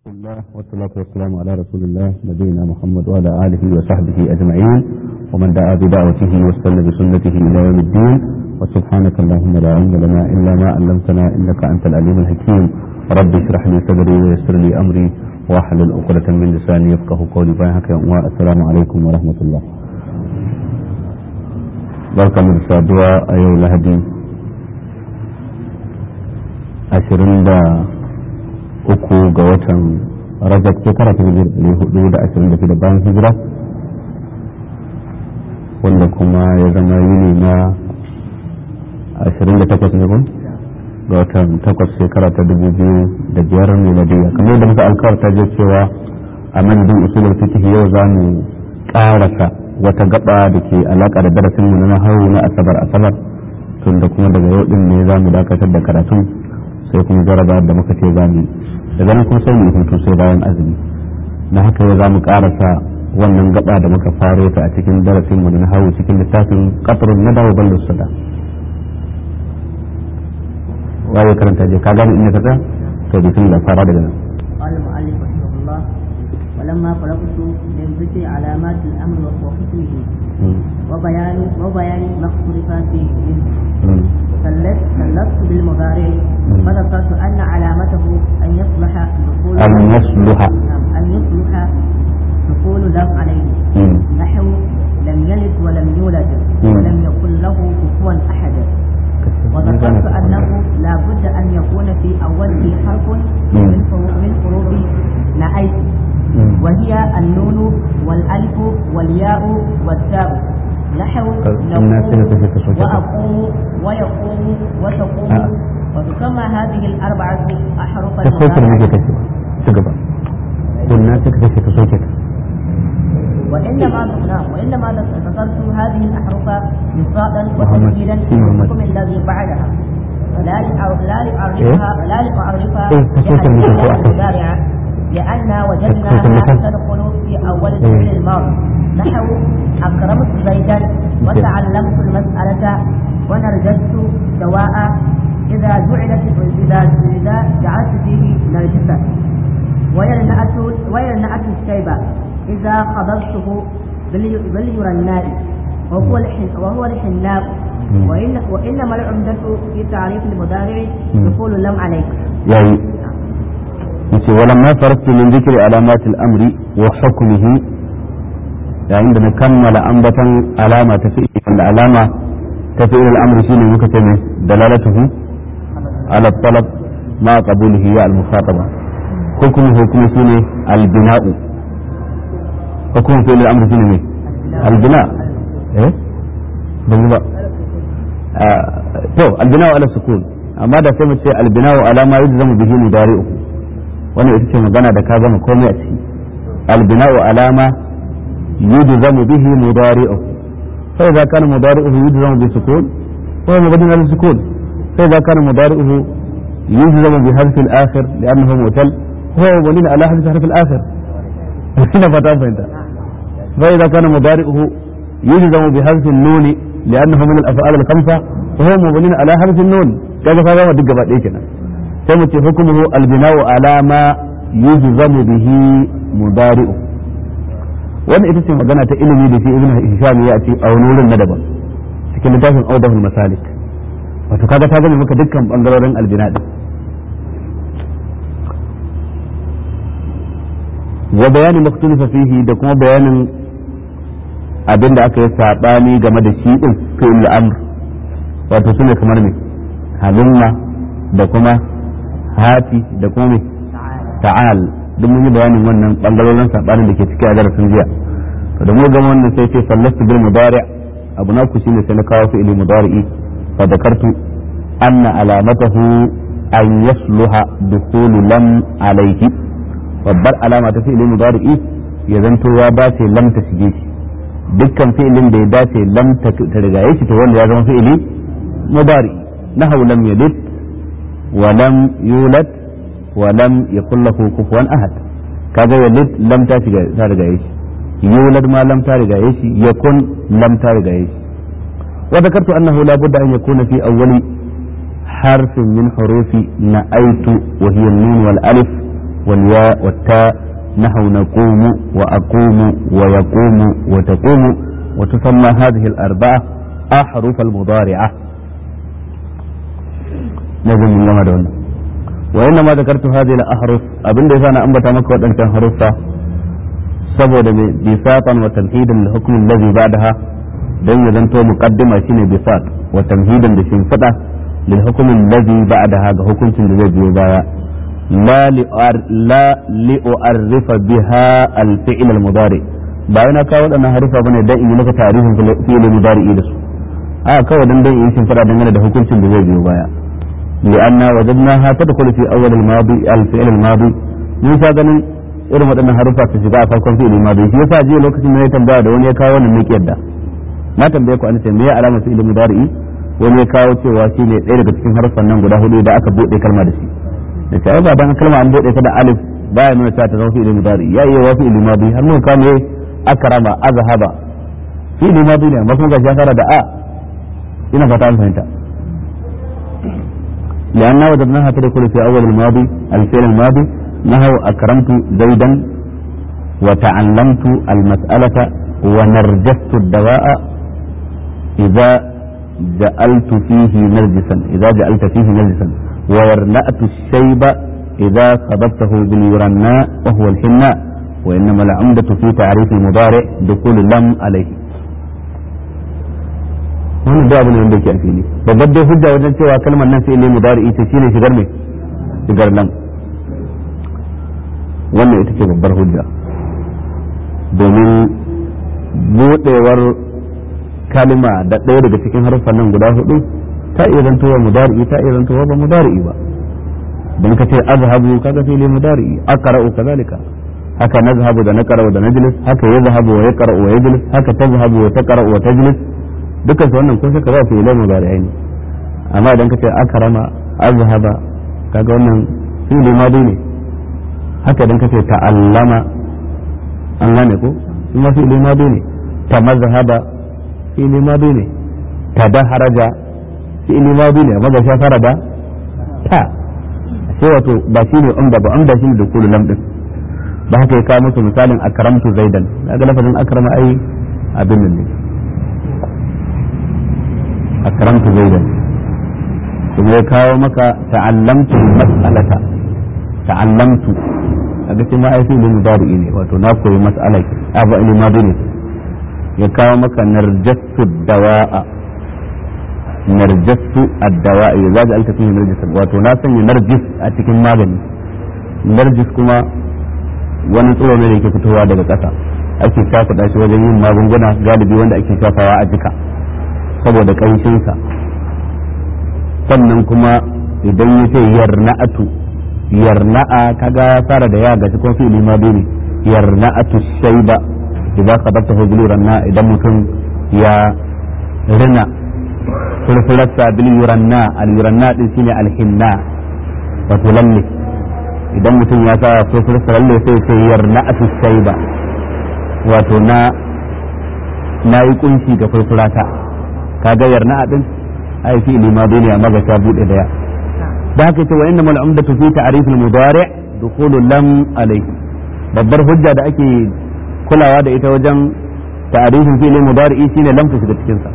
الله والصلاة والسلام على رسول الله نبينا محمد وعلى آله وصحبه أجمعين ومن دعا بدعوته واستنى بسنته إلى يوم الدين وسبحانك اللهم لا علم لنا إلا ما علمتنا إنك أنت العليم الحكيم رب اشرح لي صدري ويسر لي أمري واحلل عقدة من لساني يفقه قولي باهك والسلام عليكم ورحمة الله barka mu da saduwa a yau lahadi ashirin da uku ga watan rajab shekara ta hijira ɗari hudu da ashirin da shida bayan hijira wanda kuma ya zama yini na ashirin da takwas ne kun ga watan takwas shekara ta dubu biyu da biyar miladiya kamar da muka alkawarta je cewa a madadin usulul fiqh yau za mu ƙarasa wata gaba da ke alaka da darasin mu na nahawu na asabar asabar tun da kuma daga yau din ne za mu dakatar da karatun sai kuma jaraba da muka ce za mu daga nan kuma sai mu hutu sai bayan azumi na haka yau za mu karasa wannan gaba da muka faro ta a cikin darasin mu na nahawu cikin littafin qatrun nada wa ballu sada waye karanta je ka gane inda ka tsaya to bismillah fara daga nan قال المؤلف رحمه الله ولما فرغت من ذكر علامات الامر وحكمه وبيان وبيان ما اختلف فيه منه سلست سلست بالمضارع فذكرت ان علامته ان يصلح دخول أن يصلح نعم، ان يصلح دخول لم عليه نحو لم يلد ولم يولد ولم يكن له كفوا احد وذكرت انه لا بد ان يكون في اوله حرف من حروف من حروف نأيت وهي النون والالف والياء والتاء نحو الناس اللي نقوم تجد صوتك. واقوم ويقوم وتقوم آه. وتسمى هذه الاربعه احرف ta sauke da nake المضارع kashe ci gaba kunna suka kashe ta sauke ta وانما نعم وانما ذكرت هذه الاحرف مصادا محمد. وتمهيدا في محمد. للحكم الذي بعدها لا لأع- لا لاعرفها لا لاعرفها إيه، تسويق المثل بحرفها هو أحسن. المضارعه لان تسويق وجدناها المثل. تدخل في اول إيه. الفعل الماضي نحو اكرمت زيدا وتعلمت المساله ونرجست دواء اذا جعلت اذا اذا جعلت فيه نرجسا ويرنأت ويرنأت الشيبة إذا خضرته بالي- باليرناء وهو الحن وهو الحناء مم. وإن وإنما العمدة في تعريف المضارع مم. يقول لم عليك yayi yace walamma faraktu min dhikri alamat al-amri wa hukmihi yayin da na kammala ambatan alama ta fi da alama ta fi al-amri shine muka ce ne dalalatuhu ala talab ma qabulihi ya al-mukhataba hukmuhu kuma shine al-bina'u hukmu fi al-amri shine ne al-bina eh ban yi ba آه، تو البناء على السكون amma da sai mu ce albina'u ala ma yujzamu bihi mudari'u wannan ita ce magana da ka gama komai a ciki albina'u ala ma yujzamu bihi mudari'u fa idza kana mudari'uhu yujzamu bi sukun fa huwa mabni ala sukun fa idza kana mudari'uhu yujzamu bi harf al-akhir li'annahu mutal huwa mabni ala harf harf al-akhir ina fata fahimta fa idza kana mudari'uhu yujzamu bi harf an-nun لأنه من الأفعال الخمسة وهو مبني على حرف النون كذا فهذا ما دقة بعد كده ثم حكمه البناء على ما يجزم به مضارئه wannan ita ce magana ta ilimi da shi ibn hisham ya ce a wani wurin na daban cikin littafin audahul masalik wato kaga ta gane maka dukkan bangarorin albina din wa bayanin maktulifa fihi da kuma bayanin abin da aka yi saɓani game da shi ɗin fi'il amr wato sune kamar me halumma da kuma hati da kuma me ta'al duk mun yi bayanin wannan bangarorin saɓanin da ke ciki a darasin jiya to da mu gama wannan sai ce sallastu bil mudari' abu na ku shine sai na kawo fi'il mudari'i fa dakartu anna alamatahu an yasluha dukhulu lam alayhi babbar alama ta fi'il mudari'i ya zanto ya dace lam ta shige shi dukkan fi'ilin da ya dace lam ta rigaye shi to wanda ya zama fi'ili mudari nahu lam yalid wa lam yulad wa lam yakul lahu kufuwan ahad kaga yalid lam ta shiga ta rigaye shi yulad ma lam ta rigaye shi yakun lam ta rigaye shi wa dhakartu annahu la budda an yakuna fi awwali حرف من حروف نأيت وهي النون والألف والياء والتاء نحو نقوم وأقوم ويقوم وتقوم وتسمى هذه الأربعة أحرف المضارعة لازم من لما دون وإنما ذكرت هذه الأحرف أبن ليس أنا أنبت مكة وأن كان حرفها سبب بساطا وتمهيدا للحكم الذي بعدها دون يزنتو مقدمة شيني بساط وتمهيدا لشنفته للحكم الذي بعدها حكم الذي بايا لا لأر لا لأعرف بها الفعل المضارع bayan na kawo waɗannan harufa bane dan in yi maka tarihin fi'il mudari da su a kawai dan dan in shin fada dangane da hukuncin da zai biyo baya li'anna wajadnaha tadkhulu fi awwal al-madi al-fi'l al-madi mun sha ganin irin waɗannan harufa su shiga a farkon fi'il madi shi yasa jiya lokacin da ya tambaya da wani ya kawo wannan ne yadda na tambaye ku an ce me ya alama fi'il mudari wani ya kawo cewa shi ne ɗaya daga cikin harufan nan guda hudu da aka buɗe kalma da shi da ce ai ba dan kalma an buɗe ta da alif baya nuna cewa ta zama fi'il mudari ya iya wa fi'il madi har mun kame akrama azhaba fi'il madi ne amma kuma ga shafara da a ina fata an fahimta لأننا وجدناها تدخل في أول الماضي الفعل الماضي نحو أكرمت زيدا وتعلمت المسألة ونرجست الدواء إذا جعلت فيه نرجسا إذا جعلت فيه نرجسا وورنأت الشيب إذا خضبته بالورناء وهو الحناء وإنما العمدة في تعريف المضارع دخول لم عليه wannan da abu ne wanda yake a fili babbar dai hujja wajen cewa kalmar nan sai ne mudari ita shine shigar mai shigar lam wannan ita ce babbar hujja domin buɗewar kalma da ɗaya daga cikin haruffan nan guda hudu ta iya zantowa mudari'i ta iya zantowa ba mudari'i ba don ka ce azhabu kaga fili mudari'i aqra'u kazalika haka nazhabu da naqra'u da najlis haka yazhabu wa yaqra'u wa yajlis haka tazhabu wa taqra'u wa tajlis dukkan su wannan kun saka ba su ilai mudari'ai ne amma idan ka ce akrama azhaba kaga wannan fili madi ne haka idan ka ce ta'allama an gane ko kuma fili madi ne ta mazhaba fili madi ne ta daharaja fi'ili madi ne amma ga sha fara da ta sai wato ba shi ne umda ba umda shi ne da kullu lam din ba haka ya kawo musu misalin akramtu zaidan kaga lafazin akrama ai abin nan ne akramtu zaidan kuma ya kawo maka ta'allamtu mas'alata ta'allamtu kaga shi ma ai fi'ili mudari ne wato na koyi mas'ala ke abu ilmi madi ne ya kawo maka narjattu dawa'a narjassu addawa'i za ga alta fihi narjis wato na sanya narjis a cikin magani narjis kuma wani tsoro ne da yake fitowa daga ƙasa ake shafa shi wajen yin magunguna galibi wanda ake shafawa a jika saboda ƙanshinsa sannan kuma idan ya ce yarna'atu yarna'a kaga ya fara da ya ga cikin fi'ili ma ne yarna'atu shayba idan qadabtahu bil ranna idan mutum ya rina furfurarsa bil yuranna al yuranna din shine al hinna wato lalle idan mutum ya sa furfurarsa lalle sai ce yarna atu shayba wato na na yi kunshi ga furfurata kaga yarna din ai fi lima ne amma ga ta bude daya da haka ce wa inna mal umdatu fi ta'rif al mudari' dukhulu lam alayhi babbar hujja da ake kulawa da ita wajen ta'rifin fi'il mudari shine lam ta shiga cikin sa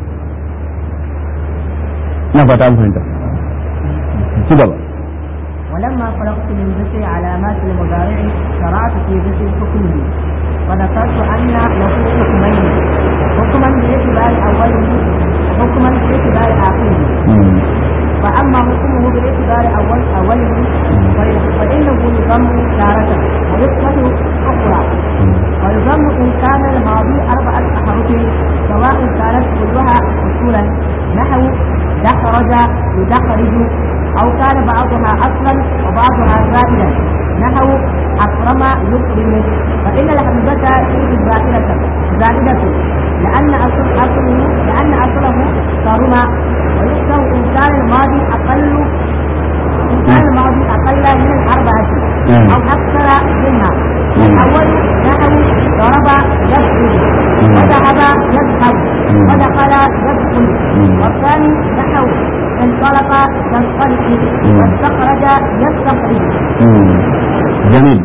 na fata an fahimta ci gaba ولما فرغت من ذكر علامات المضارع شرعت في ذكر حكمه وذكرت أن له حكمين حكما باعتبار أوله وحكما باعتبار آخره فأما حكمه باعتبار أول أوله فإنه يضم تارة ويثبت أخرى ويضم إن كان الماضي أربعة أحرف سواء كانت كلها أصولا نحو دخرج يدخرج أو كان بعضها أصلا وبعضها زائدا نحو أكرم يكرم فإن الحمزة فيه زائدة زائدة لأن أصل أصله لأن أصله صارما ويكره إن كان الماضي أقل إن كان الماضي أقل من الأربعة أو أكثر منها الأول نحو ضرب يضرب وذهب يذهب ودخل يدخل والثاني نحو انطلق ينطلق واستخرج يستخرج jamil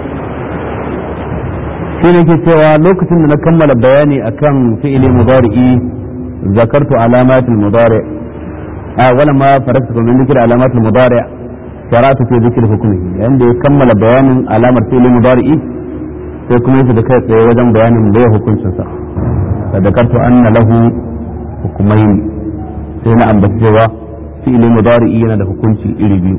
shi ne ke cewa lokacin da na kammala bayani akan fi'ili mudari'i zakartu alamatul mudari a wala ma faraktu min dhikri alamatul mudari sharatu fi dhikri hukmihi yayin da ya kammala bayanin alamar fi'ili mudari'i sai kuma yake da kai tsaye wajen bayanin da ya hukuncin sa da zakartu anna lahu hukumain sai na ambaci cewa fi'ili mudari'i yana da hukunci iri biyu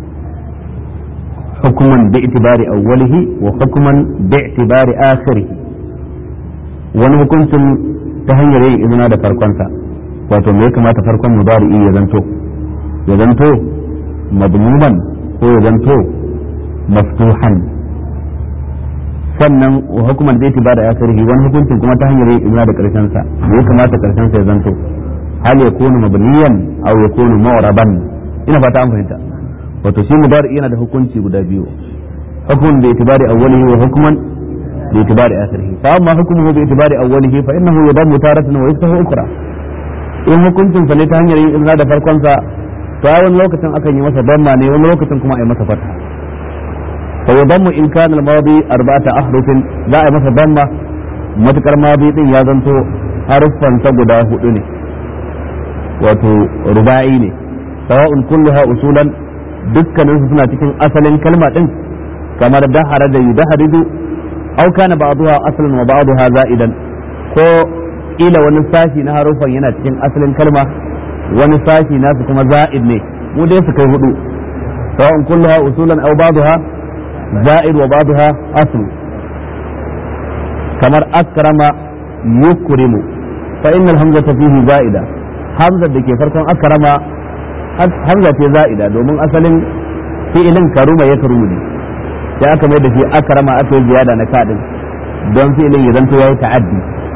حكما باعتبار أوله وحكما باعتبار آخره wani hukuncin ta hanyar yin izina da farkonsa wato me ya kamata farkon mudari'i ya zanto ya zanto madmuman ko ya zanto maftuhan sannan hukuman da ba da asirihi wani hukuncin kuma ta hanyar yin izina da karshen sa me ya kamata karshen sa ya zanto hal yakunu mabniyan aw yakunu mu'raban ina fata an fahimta wato shi mudari yana da hukunci guda biyu hukumun bi itibari awwalihi wa hukuman bi itibari akhirihi fa amma hukmuhu bi itibari awwalihi fa innahu yadammu taratan wa yaftahu ukra in hukuncin sa ne ta hanyar yin izna da farkon sa to a wani lokacin akan yi masa damma ne wani lokacin kuma a yi masa fatha fa yadammu in kana al-madi arba'ata ahrufin za a yi masa damma matukar madi din ya zanto haruffan sa guda hudu ne wato ruba'i ne sawa'un kulluha usulan dukkaninsu suna cikin asalin kalma din kamar dahara da yudaharidu aw kana ba'daha aslan wa ba'daha za'idan ko ila wani sashi na harufan yana cikin asalin kalma wani sashi nasu kuma za'id ne mu dai su kai hudu sawa'un kulluha usulan aw ba'daha za'id wa ba'daha asl kamar akrama yukrimu fa innal hamzata fihi za'ida hamza da ke farkon akrama hamza ce za'ida domin asalin fi'ilin karuma ya karumu ne sai aka mai da shi akrama aka yi ziyada na kadin don fi'ilin ya zanto yayi ta'addi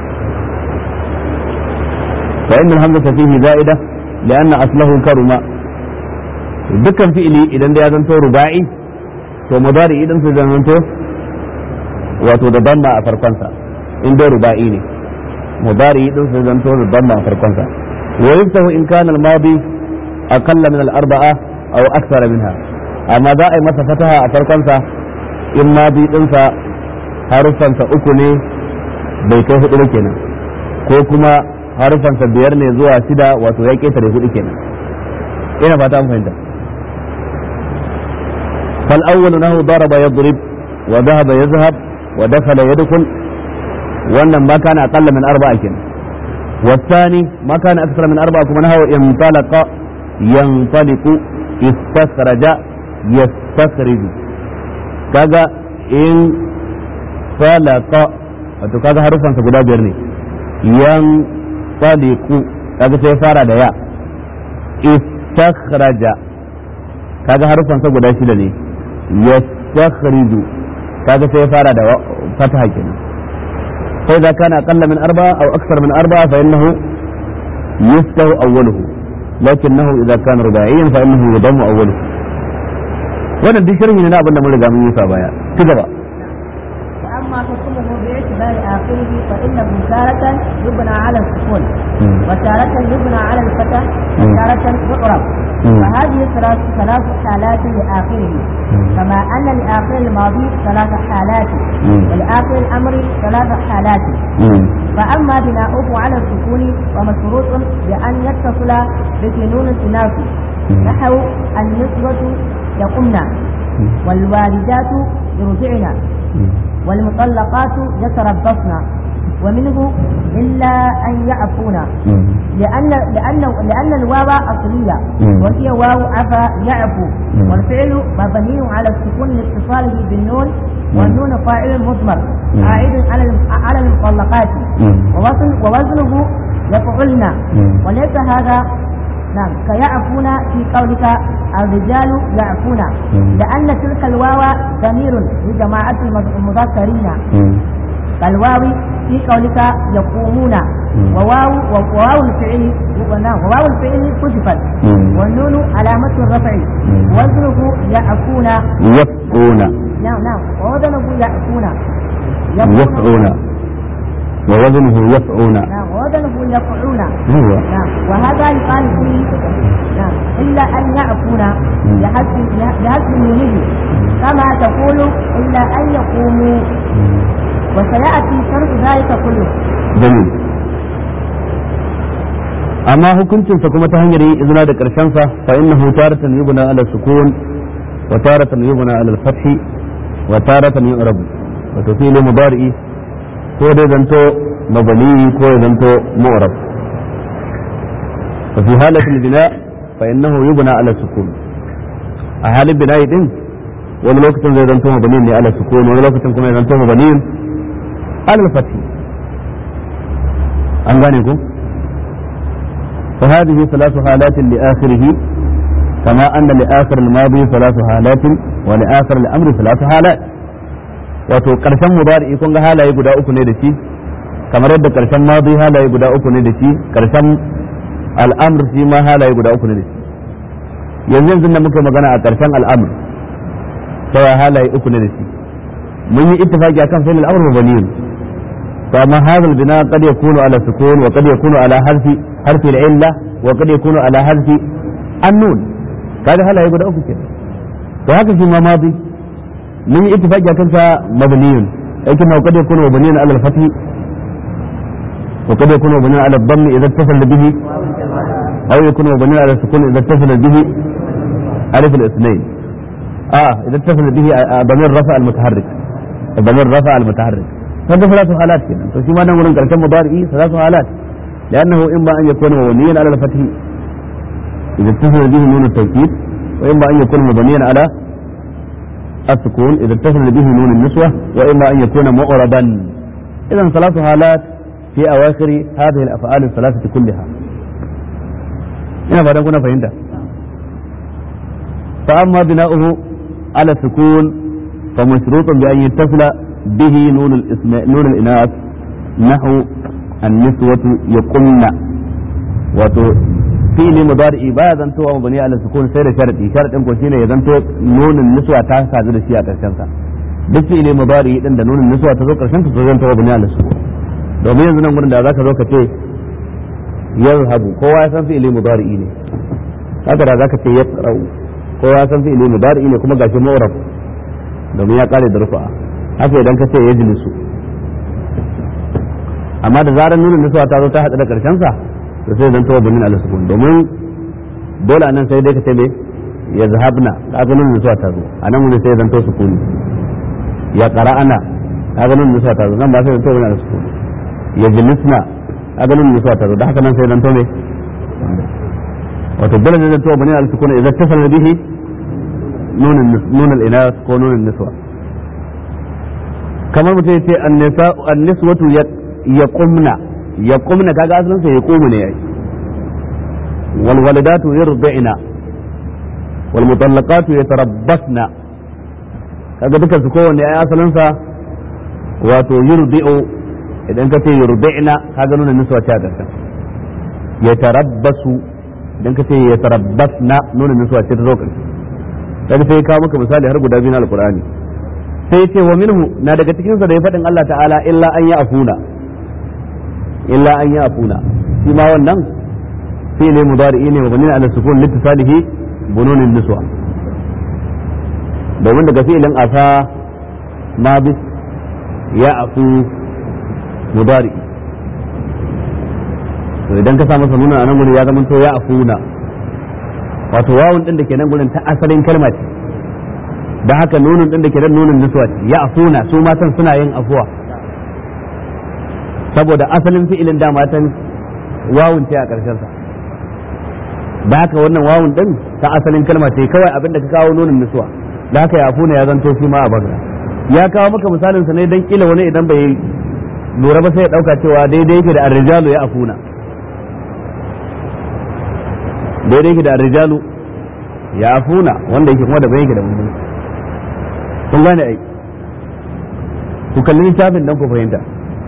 fa inna hamzata fihi za'ida lianna aslahu karuma dukkan fi'ili idan da ya zanto ruba'i to mudari idan su zanto wato da damma a farkonsa in dai ruba'i ne mudari idan su zanto da damma a farkonsa wa yuftahu in kana al-madi أقل من الأربعة أو أكثر منها أما ذا أي مسا فتها أفرقنسا إما بي إنسا حرفا أكني بيكيه إليكنا كوكما حرفا بيرني زوا سدا وتويكي تريه إليكنا إنا فاتام فهمت فالأول أنه ضرب يضرب وذهب يذهب ودخل يدخل وأن ما كان أقل من أربعة كنا والثاني ما كان أكثر من أربعة كما نهو انطلق ينطلق استخرج يستخرج kaga in falaka wato kaga harufansa guda biyar ne yan taliku kaga sai fara da ya istakhraja kaga harufansa guda shida ne yastakhriju kaga sai fara da fataha kenan sai da kana aqalla min arba'a aw akthar min arba'a fa innahu yuftahu awwaluhu لكنه إذا كان رباعيا فإنه يضم أوله wannan duk sharhi ne na abin da mun riga mun yi sa baya ci gaba وأما حكمه باعتبار آخره فإنه تارة يبنى على السكون وتارة يبنى على الفتح وتارة يقرب فهذه ثلاث ثلاث حالات لآخره كما أن لآخر الماضي ثلاث حالات ولآخر الأمر ثلاث حالات فأما بناؤه على السكون ومشروط بأن يتصل بكنون الثلاثي نحو النسبة يقمن والوالدات يرجعن والمطلقات يتربصن ومنه إلا أن يعفون لأن لأن لأن الواو أصلية وهي واو عفا يعفو والفعل مبني على السكون لاتصاله بالنون والنون فاعل مضمر عائد على على المطلقات ووزن ووزنه يفعلن وليس هذا نعم كيعفون في قولك الرجال يعفون لأن تلك الواو ضمير لجماعة المذكرين كالواو في قولك يقومون وواو وواو الفعل وواو الفعل حذفت والنون علامة الرفع وزنه يعفون يفعون نعم نعم ووزنه يعفون يفعون ووزنه يفعون نعم ووزنه يفعون هو نعم وهذا يقال فيه نعم إلا أن يعفون لحسب لحسب نونه كما تقول إلا أن يقوموا وسيأتي شرط ذلك كله jamil amma hukuncinsa kuma ta hanyar yin izina da ƙarshensa fa innahu taratan yubna ala sukun wa taratan yubna ala al-fath wa taratan yu'rab wato fi'li mudari'i ko dai zanto mabani ko ya zanto mu'rab fa fi halati al-bina fa innahu yubna ala sukun a halin bina'i din wani lokacin zai zanto mabani ne ala sukun wani lokacin kuma ya zanto mabani ala al-fath an gane ku فهذه ثلاث حالات لآخره كما أن لآخر الماضي ثلاث حالات ولآخر الأمر ثلاث حالات wato ƙarshen mudari kun ga halaye guda uku ne da shi kamar yadda ƙarshen madi halaye guda uku ne da shi ƙarshen al'amr shi ma halaye guda uku ne da shi yanzu yanzu da muka magana a ƙarshen al'amr sai halaye uku ne da shi mun yi ittifaqi akan fi'il al-amr mabaniyun فما هذا البناء قد يكون على سكون وقد يكون على حذف حرف العلة وقد يكون على حذف النون هذا هلا يقول أوكي كده وهذا فيما ماضي من اتفاق كان مبني لكن وقد يكون مبنيا على الفتح وقد يكون مبنيا على الضم إذا اتصل به أو يكون مبنيا على السكون إذا اتصل به ألف الاثنين آه إذا اتصل به ضمير رفع المتحرك ضمير رفع المتحرك هذا ثلاث حالات كده فشي ما نقول انك كم مضارئي ثلاث حالات لانه اما ان يكون مبنيا على الفتح اذا اتصل به نون التوكيد واما ان يكون مبنيا على السكون اذا اتصل به نون النسوة واما ان يكون معربا اذا ثلاث حالات في اواخر هذه الافعال الثلاثة كلها هنا بعد كنا فهمت فاما بناؤه على السكون فمشروط بان يتصل به نون الاسم نون الاناث نحو النسوة يقمن wato fili mudari ba ya zanto wa mabani ala sukun sai da sharadi sharadin ko shine ya zanto nunin niswa ta sadu da shi a karshen sa duk fili mudari din da nunin niswa ta zo karshen ta zan ta mabani ala sukun domin yanzu nan gurin da zaka zo ka ce yazhabu kowa ya san fi'ili mudari ne haka da zaka ce yasrau kowa ya san fi'ili mudari ne kuma gashi mu'rab domin ya kare da rufa'a haka idan ka ce ya jilisu amma da zarar nunin nasuwa ta zo ta haɗu da ƙarshen sa to sai zan tawa bunin al-sukun domin dole anan sai dai ka ce me ya zahabna kaga nunin nasuwa ta zo anan mun sai zan tawa sukuni ya qara'ana kaga nunin nasuwa ta zo nan ba sai zan tawa bunin al-sukun ya jilisna kaga nunin nasuwa ta zo da haka nan sai zan tawa me wato dole zan tawa bunin al-sukun idan tasala bihi nunin nunin inath ko nunin nasuwa kamar mutum ya ce anniswatu ya kumna ya kumna kaga asalin sa ya kumu ne yayi wal walidatu yurdina wal mutallaqatu yatarabbasna kaga dukan su kowanne ai asalin sa wato yurdi'u idan ka ce yurdina kaga nuna niswa ta da yatarabbasu idan ka ce yatarabbasna nuna niswa ta zo karshe kaga sai ka maka misali har guda biyu na alqur'ani sai ce wa minhu na daga cikin sa da ya faɗin Allah ta'ala illa an ya afuna illa an ya afuna shi ma wannan fi ne mudari'i ne mabani ala sukun littisalihi bununin niswa domin daga fi'ilin asa ma bis ya afu mudari'i to idan ka sa masa nuna a nan gurin ya zama to ya afuna wato wawun din da ke nan gurin ta asalin kalma ce da haka nunin din da ke da nunin nuswa ya afuna su matan suna yin afuwa saboda asalin fi'ilin da matan wawun ce a ƙarshen sa da haka wannan wawun din ta asalin kalma ce kawai abin da ka kawo nunin nuswa da haka ya afuna ya zanto shi ma a bagra ya kawo maka misalin sa ne dan kila wani idan bai lura ba sai ya dauka cewa daidai yake da arrijalu ya afuna daidai yake da arrijalu ya afuna wanda yake kuma da bai yake da mummuni kun gane ai ku kalli littafin dan ku fahimta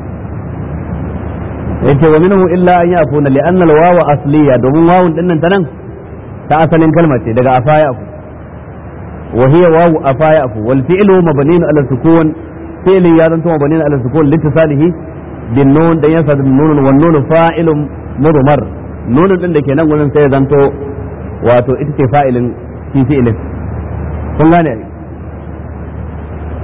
yace wa minhu illa an yafuna li anna al-wawa asliya domin wawun din nan tanan ta asalin kalma ce daga afaya afu wa hiya wawu afaya afu wal fi'lu mabniun ala sukun fi'li ya zanto mabniun ala sukun litisalihi bin nun dan yasa bin nun wan nun fa'ilun mudmar nun din da ke nan gurin sai ya zanto wato ita ce fa'ilin fi fi'ilin kun gane ai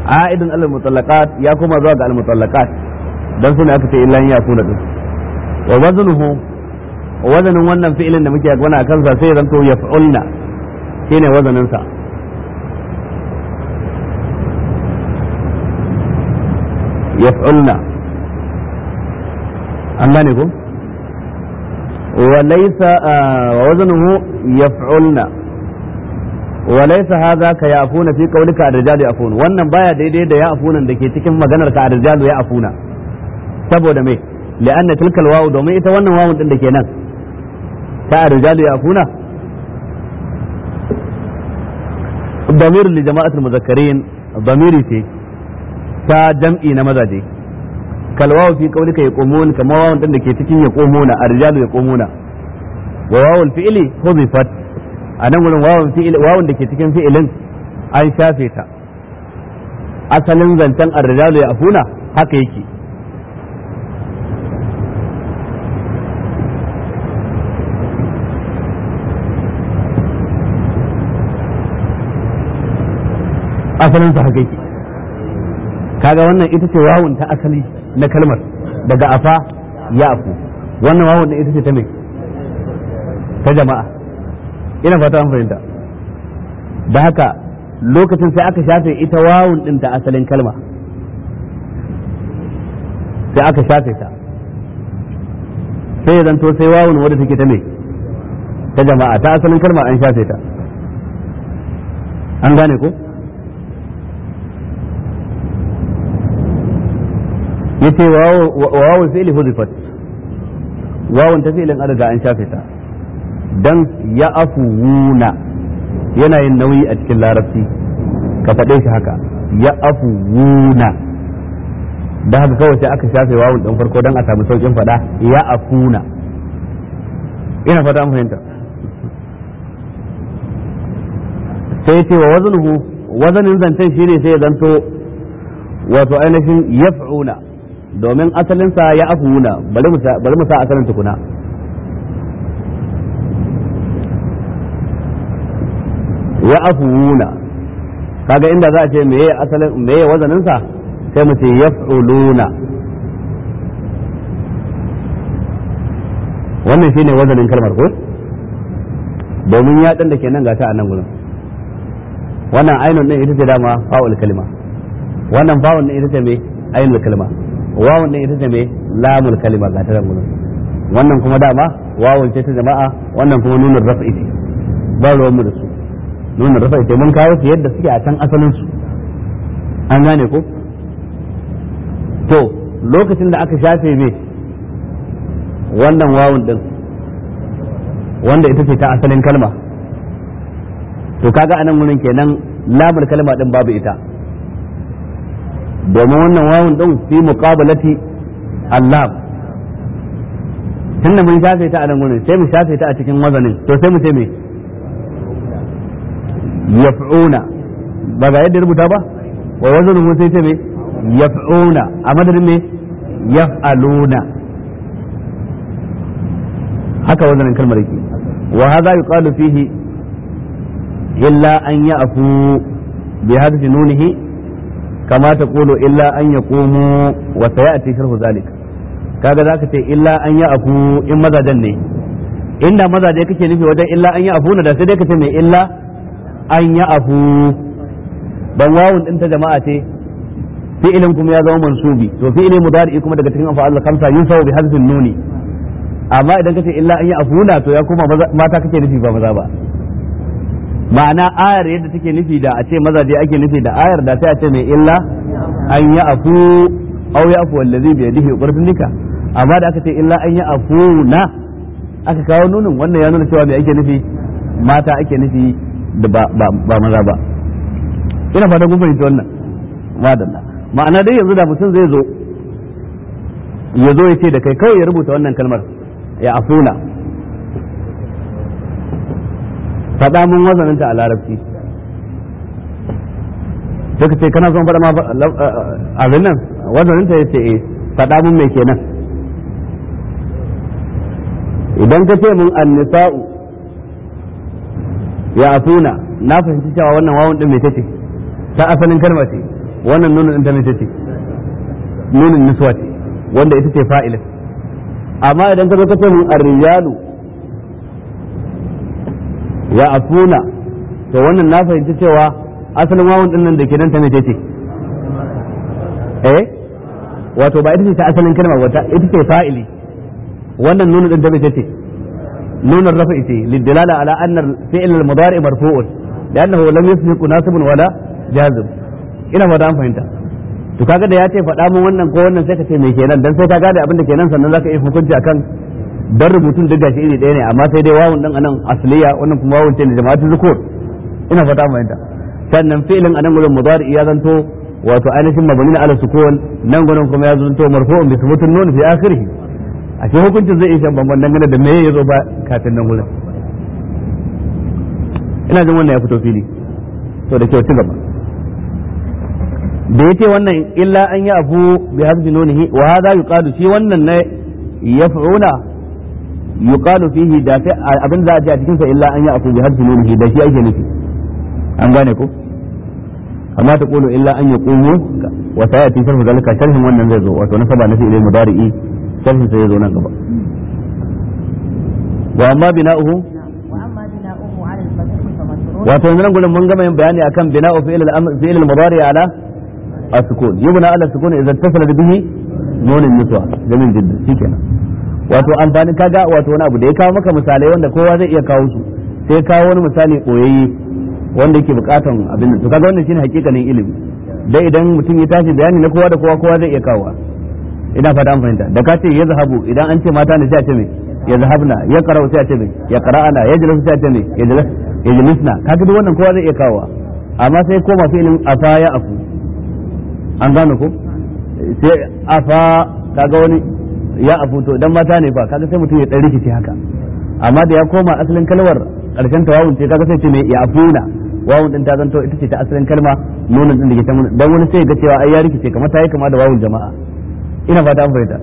a'idun al mutallaqat ya kuma zuwa ga al mutallaqat dan sune aka ce illa ya kuna din wa waznuhu wazanin wannan fi'ilin da muke magana akan sa sai zanto yaf'ulna shine wazanin sa yaf'ulna an gane ko wa laysa wa waznuhu yaf'ulna wa laysa hadha ka ya'funa fi qawlika ar-rijalu ya'fun wannan baya daidai da ya'funan da ke cikin maganar ka ar-rijalu ya'funa saboda me li'anna tilka al-wawu domin ita wannan wawun din da ke nan ta ar-rijalu ya'funa ضمير لجماعة المذكرين ضميري ce ta jam'i na mazaje kalwawu fi qaulika yaqumun kama wawun din da ke cikin yaqumuna ar-rijalu yaqumuna wa wawul fi'li hudifat anan gurin wawun fi'li wawun da ke cikin fi'ilin an shafe ta asalin zancen ar-rijalu ya'funa haka yake asalin sa haka yake kaga wannan ita ce wawun ta asali na kalmar daga afa ya afu wannan wawun din ita ce ta me ta jama'a ina fata an fahimta da haka lokacin sai aka shafe ita wawun din ta asalin kalma sai aka shafe ta sai zanto sai wawun wadda take ta me ta jama'a ta asalin kalma an shafe ta an gane ko yace wawu fi'li hudifat wawun ta fi'lin an riga an shafe ta dan ya afuwuna yana yin nauyi a cikin larabci ka faɗe shi haka ya afuwuna da haka kawai sai aka shafe wawun ɗin farko don a samu saukin faɗa ya afuna ina fata an fahimta sai ce wa wazanuhu wazanin zancen shine sai ya zanto wato ainihin yaf'una domin asalinsa ya afuwuna bari mu sa asalin tukuna ya afuwuna kaga inda za a ce meye asalin meye wazaninsa sai mu ce yaf'uluna wannan shine wazanin kalmar ko domin ya da ke nan gata a nan gurin wannan ainun din ita ce dama fa'ul kalma wannan fa'un din ita ce me ainul kalma wawun din ita ce me lamul kalma ga ta gurin wannan kuma dama wawun ce ta jama'a wannan kuma nunin raf'i ce ba ruwan mu da su nunin raf'i ce mun kawo su yadda suke a can asalin su an gane ko to lokacin da aka shafe me wannan wawun din wanda ita ce ta asalin kalma to kaga anan gurin kenan lamul kalma din babu ita domin wannan wawun din fi muqabalati Allah tunda mun shafe ta a nan gurin sai mu shafe ta a cikin wazanin to sai mu ce me yaf'una ba ga yadda rubuta ba wa wazanin sai ce me yaf'una a madadin me yaf'aluna haka wazanin kalmar yake wa hadha yuqalu fihi illa an ya'fu bi hadhihi nunihi كما تقول إلا أن يقوموا وسيأتي شرح ذلك kaga za ka ce illa an yi afu in mazajen ne inda mazaje kake nufi wajen illa an yi afu na da sai dai ka ce mai illa an yi afu dan wawun din ta jama'a ce fi'ilin kuma ya zama mansubi to fi'ilin mudari kuma daga cikin afa'al khamsa yusawu bi hadfin nuni amma idan ka ce illa an yi afuna to ya kuma mata kake nufi ba maza ba ma'ana ayar yadda take nufi da a ce mazaje ake nufi da ayar da sai a ce mai illa an yi afu au ya afu wallazi bi yadihi qurtun nika amma da aka ce illa an yi afu na aka kawo nunin wannan ya nuna cewa me ake nufi mata ake nufi da ba ba maza ba ina fata kun fahimci wannan madalla ma'ana dai yanzu da mutum zai zo ya zo ya ce da kai kawai ya rubuta wannan kalmar ya afuna faɗa mun wazaninta a larabci sai ka ce kana son faɗa ma abin nan wazaninta ya ce eh faɗa mun mai kenan idan ka ce mun annisa'u ya afuna na fahimci cewa wannan wawan din mai tace ta asalin kalma ce wannan nunin din ta ne ce nunin niswa ce wanda ita ce fa'ilin amma idan ka zo ka ce mun ar-rijalu ya afuna to wannan na fahimci cewa asalin wawun din nan da ke nan ta ne ce eh wato ba ita ce ta asalin kalma wata ita ce fa'ili wannan nunin din ta ne ce نون الرفع للدلالة على أن الفعل المضارع مرفوع لأنه لم يسبق ناسب ولا جازم ina fata an fahimta to kaga da ya ce faɗa mun wannan ko wannan sai ka ce me kenan dan sai ka gane abin da kenan sannan zaka yi hukunci akan dan rubutun duk gashi iri ɗaya ne amma sai dai wawun dan anan asliya wannan kuma wawun ce ne jama'atu zukur ina fata an fahimta sannan fi'lin anan gurin mudari ya zanto wato ainihin mabni ala sukun nan gurin kuma ya zanto marfu'un bi thubutun nun fi akhirih a ce hukuncin zai iya bambam dangane da meye ya zo ba kafin nan gurin ina jin wannan ya fito fili to da kyau ci gaba da yace wannan illa an yi afu bi hasbi nunihi wa hadha yuqalu shi wannan ne yaf'una yuqalu fihi da sai abin za a ji a cikin sa illa an yi afu bi hasbi nunihi da shi ake nufi an gane ko amma ta qulu illa an yaqumu wa sayati sharhu zalika sharhin wannan zai zo wato nasaba nafi ilal mudari'i sharhin sai ya zo nan gaba wa amma bina'uhu وأما بناؤه على الفتح فمشروط wato yanzu nan gurin mun gama yin bayani akan bina'u fi'il al-amr fi'il al-mudari ala as-sukun yubna ala as-sukun idza ittasala bihi nun an-niswa jamil jiddan shikenan wato amfani kaga wato wani abu da ya kawo maka misalai wanda kowa zai iya kawo su sai kawo wani misali koyayye wanda yake bukatan abin nan to kaga wannan shine hakikanin ilimi dai idan mutum ya tashi bayani na kowa da kowa kowa zai iya kawo ina fata an fahimta da ka ce ya zahabu idan an ce mata ne sai a ce me ya zahabna ya qara'u sai a ce me ya qara'ana ya jalasu sai a ce me ya jalas ya jalisna kaga duk wannan kowa zai iya kawo amma sai koma fi'ilin afa ya afu an gane ko sai afa kaga wani ya afu to idan mata ne fa kaga sai mutum ya dan rikice haka amma da ya koma asalin kalmar karshen tawawun ce kaga sai ce me ya afuna wawun din ta zanto ita ce ta asalin kalma nunin din da ke ta dan wani sai ga cewa ai ya rikice kamar ta yi kama da wawun jama'a ina fata an fahimta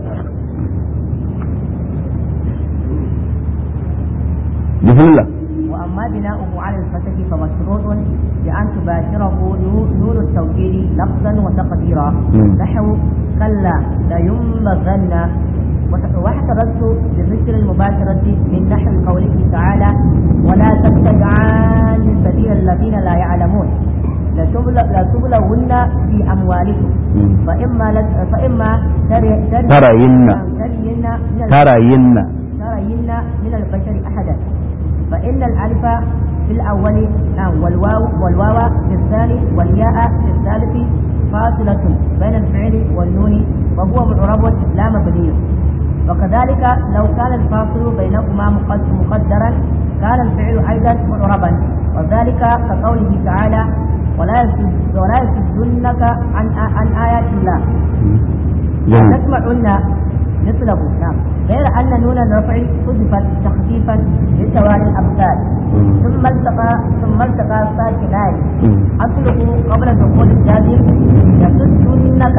bismillah وأما بناؤه على الفتح فمشروط بأن تباشره نو- نون التوكيد لفظا وتقديرا مم. نحو كلا لينبغن وت- واحترزت بذكر المباشرة من نحو قوله تعالى ولا تتبعان سبيل الذين لا يعلمون لتبل- لتبلون في أموالكم مم. فإما لت- فإما تري- تري- ترين. ترين من ال- ترين ترين من البشر أحدا فإن الألف في الأول نعم والواو والواو في الثاني والياء في الثالث فاصلة بين الفعل والنون وهو معرب لا مبني وكذلك لو كان الفاصل بينهما مقد- مقدرا كان الفعل أيضا معربا وذلك كقوله تعالى ولا يسد- ولا يسدنك عن عن آيات الله جميل تسمعن مثله نعم غير أن نون الرفع حذفت تخفيفا لتوالي الأمثال مم. ثم التقى ثم التقى ساكنان مم. أصله قبل دخول الجازم يسدونك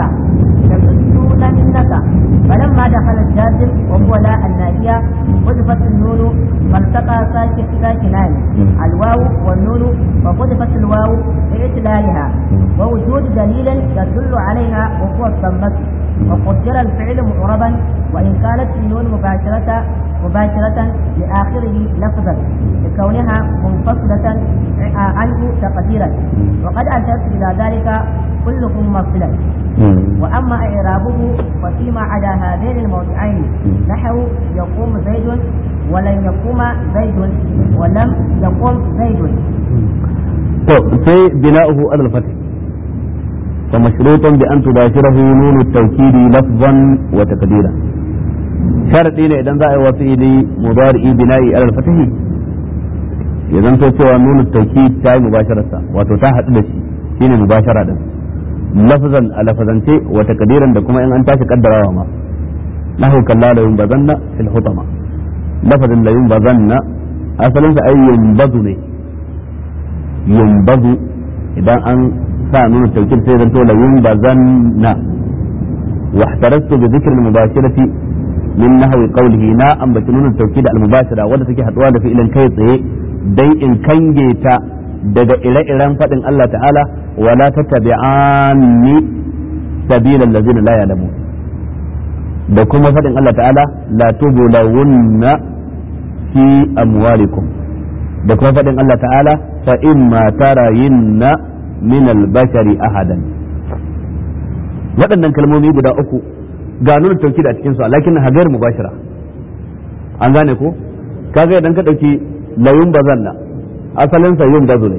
يسدوننك فلما دخل الجازم وهو لا الناهية حذفت النون فالتقى ساكن ساكنان مم. الواو والنون وحذفت الواو لإتلالها ووجود دليل يدل عليها وهو الضمة وقدر الفعل معربا وإن كانت النون مباشرة مباشرة لآخره لفظا لكونها منفصلة عنه تقديرا وقد أشرت إلى ذلك كلهم مفصلا مم. وأما إعرابه ففيما عدا هذين الموضعين نحو يقوم زيد ولن يقوم زيد ولم يقوم زيد to sai bina'uhu alal fath fa mashrutun bi an tubashirahu nun at-tawkid lafzan wa taqdira sharadi ne idan za a yi wa fi'ili mudari bina'i alal fath ya zanto cewa nun at-tawkid ta yi mubashararsa wato ta hadu da shi shine mubashara din lafzan a lafazance wa taqdiran da kuma in an tashi kaddarawa ma nahu kalla la yunbazanna fil hutama lafazin la yunbazanna asalin sa ayyun bazu ne yumbazu idan an sa nuna taukir sai zanto la yumbazanna wa ihtarastu bi dhikri al-mubashirati min nahwi qawlihi na ambaci nuna taukid al-mubashira wanda take haduwa da fi'ilin kai tsaye dai in kange ta daga ire-iren faɗin Allah ta'ala wala tattabi'anni sabilal ladzina la ya'lamun da kuma faɗin Allah ta'ala la tubulawunna fi amwalikum da kuma faɗin Allah ta'ala fa imma tarayinna min al-bashari ahadan waɗannan kalmomi guda uku ga nuna tauki da cikin su lakin hagar mubashira an gane ko kaga idan ka dauki layun bazanna asalin sa yin bazu ne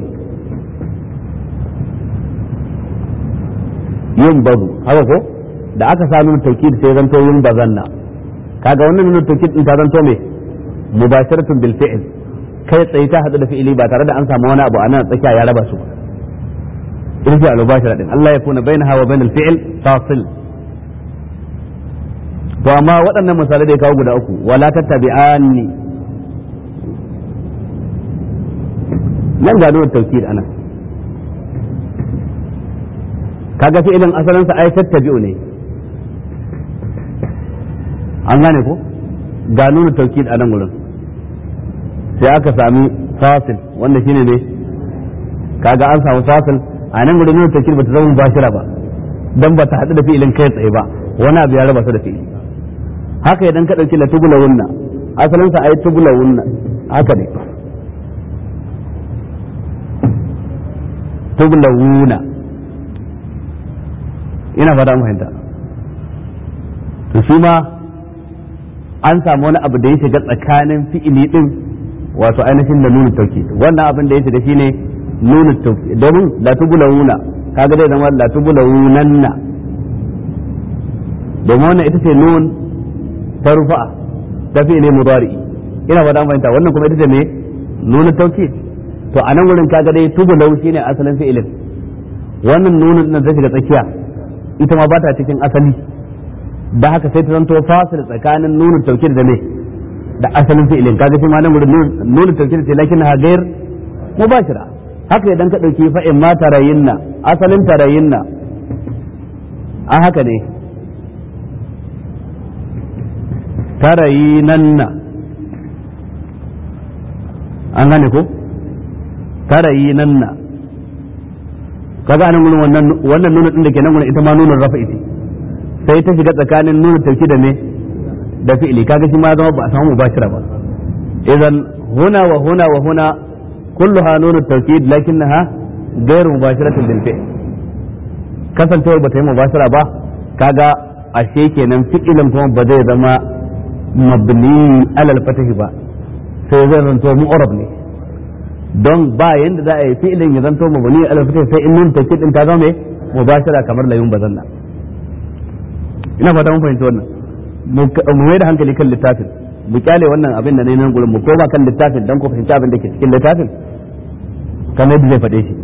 yin bazu haka ko da aka sa nuna tauki sai zanto yin bazanna kaga wannan nuna tauki din ta zanto me mubasharatun bil fi'l kai tsaye ta hadu da fi'ili ba tare da an samu wani abu a nan tsakiya ya raba su ba irji al-mubashara din Allah ya kuna bainaha wa bainal fi'l fasil to amma waɗannan misalai da ya kawo guda uku wala tattabi'anni nan ga nuna tawkid ana kaga fi'ilin asalin sa ay tattabi'u ne an gane ko ga nuna tawkid a nan gurin sai aka sami fasil wanda shine ne kaga an samu fasil a nan gurin nuna tawkid bata zama mubashira ba dan bata hadu da fi'ilin kai tsaye ba wani abu ya raba su da fi'ili haka idan ka ɗauki la tubula wunna asalin sa ai tubula wunna haka ne tubula wuna ina fata mu fahimta to shi ma an samu wani abu da ya shiga tsakanin fi'ili din wato ainihin da nuna tauki wannan abin da ya shiga shine nuna tauki domin la tubula wuna kaga dai zama la tubula wunanna domin wannan ita ce nun ta rufa'a ta fi'ili mudari'i ina fata an fahimta wannan kuma ita ce me nuna tauki to a nan wurin kaga dai tubulau shine asalin fi'ilin wannan nunin nan ta shiga tsakiya ita ma ba ta cikin asali da haka sai ta zanto fasil tsakanin nunin tauki da me da asalin fi'ilin kaga shi ma nan wurin nunin tauki ce lakin ha gair mubashira haka idan ka dauki fa in ma tarayinna asalin tarayinna a haka ne tarayinanna an gane ko tarayinanna kaga anan gurin wannan wannan nuna din da ke nan gurin ita ma nunin rafa'i ce sai ta shiga tsakanin nuna tauki da me da fi'ili kaga shi ma zama ba a samu mubashira ba idan huna wa huna wa huna kulluha nunu tawkid lakinnaha ghayr mubashiratin bil fi'l kasancewar ba ta yi mubashira ba kaga ashe kenan fi'ilin kuma ba zai zama mabni alal fatahi ba sai zai zanto mu'arab ne don ba yanda za a yi fi'ilin ya zanto mabni alal fatahi sai in nun tawkid din ta zama mubashira kamar layun bazanna ina fata mun fahimci wannan mu mai da hankali kan littafin mu kyale wannan abin da ne nan gurin mu koma kan littafin dan ku fahimci abin da ke cikin littafin kamar yadda zai faɗe shi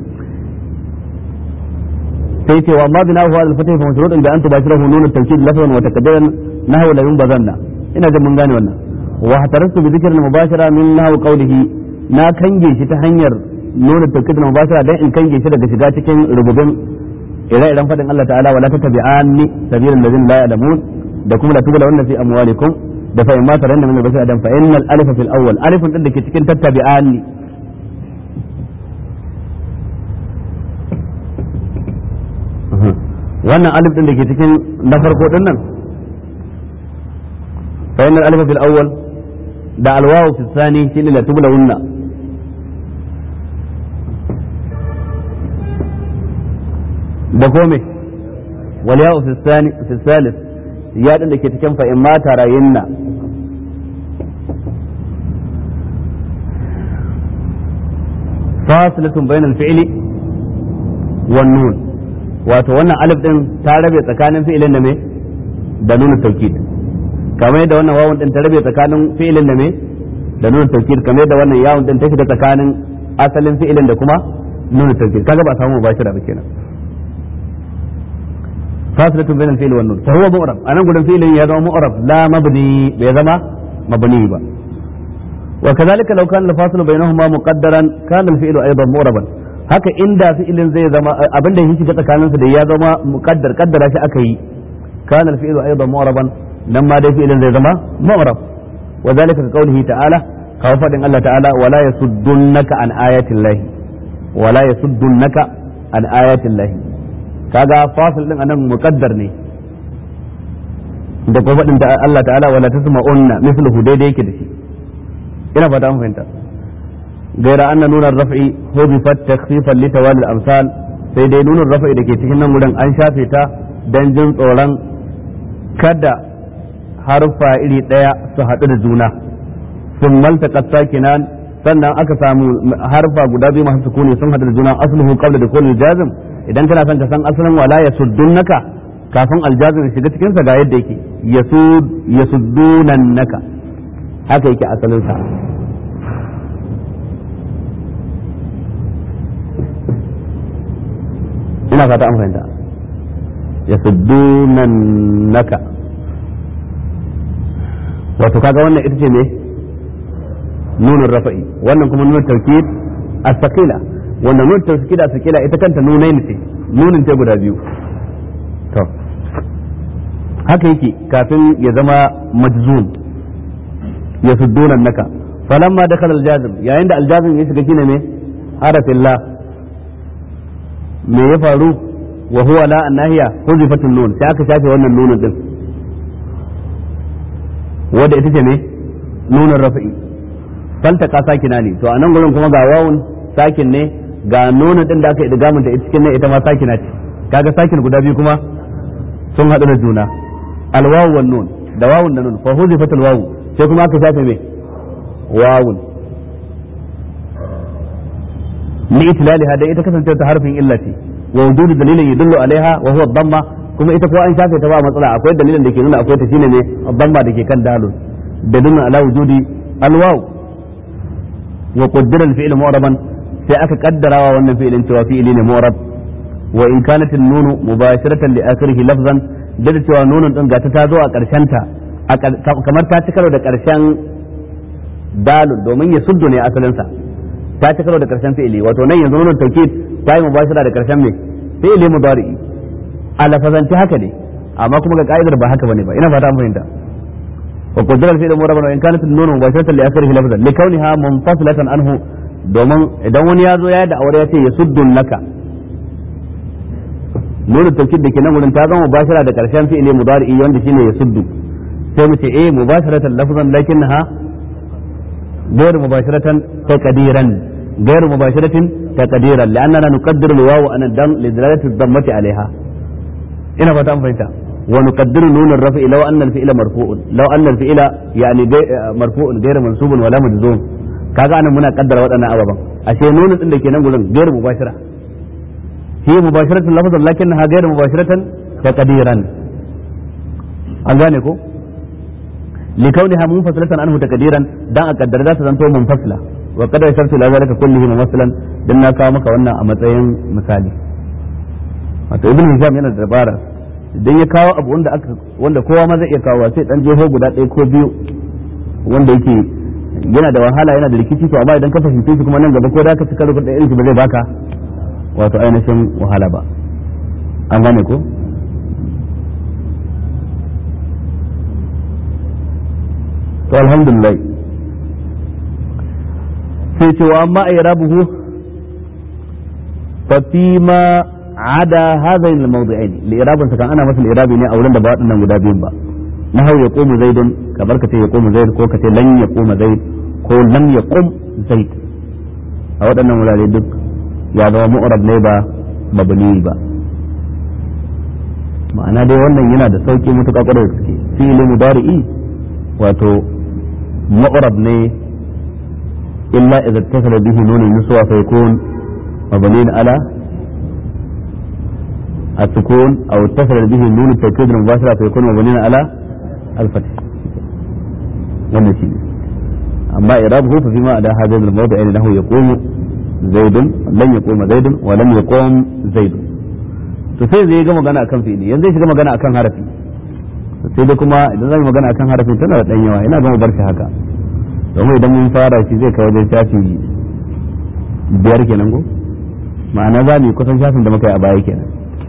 sai ce wa amma bina huwa al-fatih fa masrutun da an tubashirahu nun at-tawkid lafzan wa takaddaran nahwu la yunbazanna ina jin mun gane wannan wa hatarastu bi dhikri al-mubashara min nahwu qawlihi na kange shi ta hanyar nun at-tawkid al-mubashara dan in kange shi daga shiga cikin rububin ire-iren faɗin Allah ta'ala wala tattabi'anni sabilal ladzina la ya'lamun da kuma la tubla wannan fi amwalikum da fa in ma taranna min al-bashar adam fa innal alifa fil awwal alifun din da ke cikin tattabi'anni wannan alif din da ke cikin na farko din nan fa innal alifa fil awwal da alwawu fi thani shine la tubla wannan da kome wal ya'u fi thani fi thalith ya din da ke cikin fa in ma tarayinna fasilatun bainal fi'li wan nun wato wannan alif din ta rabe tsakanin fi'ilin da me da nuna tawkid kamar yadda wannan wawun din ta rabe tsakanin fi'ilin da me da nuna tawkid kamar yadda wannan yawun din ta shiga tsakanin asalin fi'ilin da kuma nuna tawkid kaga ba samu mubashira ba kenan فاصلة بين الفيل والنون فهو مؤرب أنا أقول الفيل يزم مؤرب لا مبني بيزم مبني با وكذلك لو كان الفاصل بينهما مقدرا كان الفيل أيضا مؤربا haka inda fi'ilin zai zama abin da yake tsakaninsu da ya zama muqaddar kaddara shi aka yi kana al-fi'lu aidan mu'raban nan ma dai fi'ilin zai zama mu'rab wa zalika ka qawlihi ta'ala kawo fadin Allah ta'ala wala yasuddunaka an ayati llahi wala yasuddunaka an ayatin lahi kaga fasil din anan muqaddar ne da kuma faɗin Allah ta'ala wala tasma'unna mithluhu daidai yake da shi ina fata an fahimta gaira anna nuna raf'i hudifat takhfifan li tawali al-amsal sai dai nunin raf'i da ke cikin nan gurin an shafe ta dan jin tsoron kada harfa iri daya su haɗu da juna sun malta sakinan sannan aka samu harfa guda biyu masu sukuni sun haɗu da juna asluhu qabla dukhul jazm idan kana son ka san asalin wala yasuddunaka kafin aljazim ya shiga cikin sa ga yadda yake yasud yasuddunannaka haka yake asalin sa ina fata an fahimta yasuddunannaka wato kaga wannan ita ce ne nunin rafa'i wannan kuma nunin taukid as-saqila wannan nunin taukid as-saqila ita kanta nunai ne nunin ta guda biyu to haka yake kafin ya zama majzum ya suddunan naka falamma dakhala al-jazim yayin da al-jazim ya shiga shine ne harafin la me ya faru wa huwa la annahiya huzifatun nun sai aka shafe wannan nunin din wanda ita ce ne nunin rafi'i faltaka sakina ne to a nan gurin kuma ga wawun sakin ne ga nunin din da aka idgamin ta cikin ne ita ma sakina ce kaga sakin guda biyu kuma sun haɗu da juna alwawu wan nun da wawun da nun fa huzifat alwawu sai kuma aka shafe me wawun li itlaliha da ita kasance ta harfin illa ce wa wujudu dalilin yadullu alaiha wa huwa dhamma kuma ita ko an shafe ta ba matsala akwai dalilin da ke nuna akwai ta shine ne dhamma da ke kan dalil dalilun ala wujudi alwawu wa qaddara al-fi'l mu'raban sai aka kaddarawa wannan fi'ilin cewa fi'ili ne mu'rab wa in kanat an-nun mubashiratan li akhirih lafzan da da cewa nunun din gata ta zo a karshen ta kamar ta ci karo da karshen dalil domin ya suddu ne asalin sa ta ci karo da karshen fi'ili wato nan yanzu nunun tawkid ta yi mubashira da karshen me fi'ili mudari'i a lafazanci haka ne amma kuma ga ka'idar ba haka bane ba ina fata an fahimta وقدر الفعل مربا وان كانت النون مباشره لاخره لفظا لكونها منفصله عنه domin idan wani ya zo ya da aure ya ce ya suddun laka nuna tawkid da ke nan wurin ta zama mubashara da karshen fi'ili mudari'i wanda shine ya suddu sai mu ce eh mubasharatan lafzan lakinnaha غير مباشرة تقديرا غير مباشرة تقديرا لأننا نقدر الواو أن الدم لدلالة الضمة عليها ina fata an fahimta ونقدر نون الرفع لو أن الفعل مرفوع لو أن الفعل يعني مرفوع غير منصوب ولا مجزوم kaga anan muna kaddara waɗannan ababan ashe nunin din da ke nan gurin gairu mubashira hi mubashiratan lafazan lakinnaha gairu mubashiratan taqdiran an gane ko لكونها منفصلة عنه تقديرا dan a kaddara za ta zanto munfasila wa qad yasartu la zalika kullihi munfasilan dan na kawo maka wannan a matsayin misali wato ibn hisham yana da dabara idan ya kawo abu wanda aka wanda kowa ma zai iya kawo sai dan jeho guda ɗaya ko biyu wanda yake yana da wahala yana da rikici to amma idan ka fahimce shi kuma nan gaba ko da ka cika rubuta irin shi ba zai baka wato ainihin wahala ba an gane ko to alhamdulillah sai ce wa amma irabuhu fa fi ma ada hadain al-mawdi'ain li'irabin sa kan ana masa li'irabi ne a wurin da ba waɗannan guda biyun ba na hau ya komu zaidun kamar ka ce ya komu zaid ko ka ce lan ya koma zaid ko lam ya kom zaid a waɗannan wurare duk ya zama mu'rab ne ba mabni ba ma'ana dai wannan yana da sauki mutuƙa ƙwarai da gaske fi'ili mudari'i wato mu'rab ne illa idza tasala bihi nunun nuswa fa yakun mabni ala السكون او اتصل به نون التوكيد المباشرة فيكون مبنيا على الفتح wannan shi amma irabuhu fa fima ada hadha al-mawdi' annahu yaqumu zaid lan yaquma zaid wa lam yaqum zaid to sai zai ga magana akan fi'ili yanzu zai shiga magana akan harafi sai dai kuma idan zai magana akan harafi tana da dan yawa ina ga mu bar shi haka domin idan mun fara shi zai kai wajen shafi biyar kenan go ma'ana za mu yi kusan shafin da muka yi a baya kenan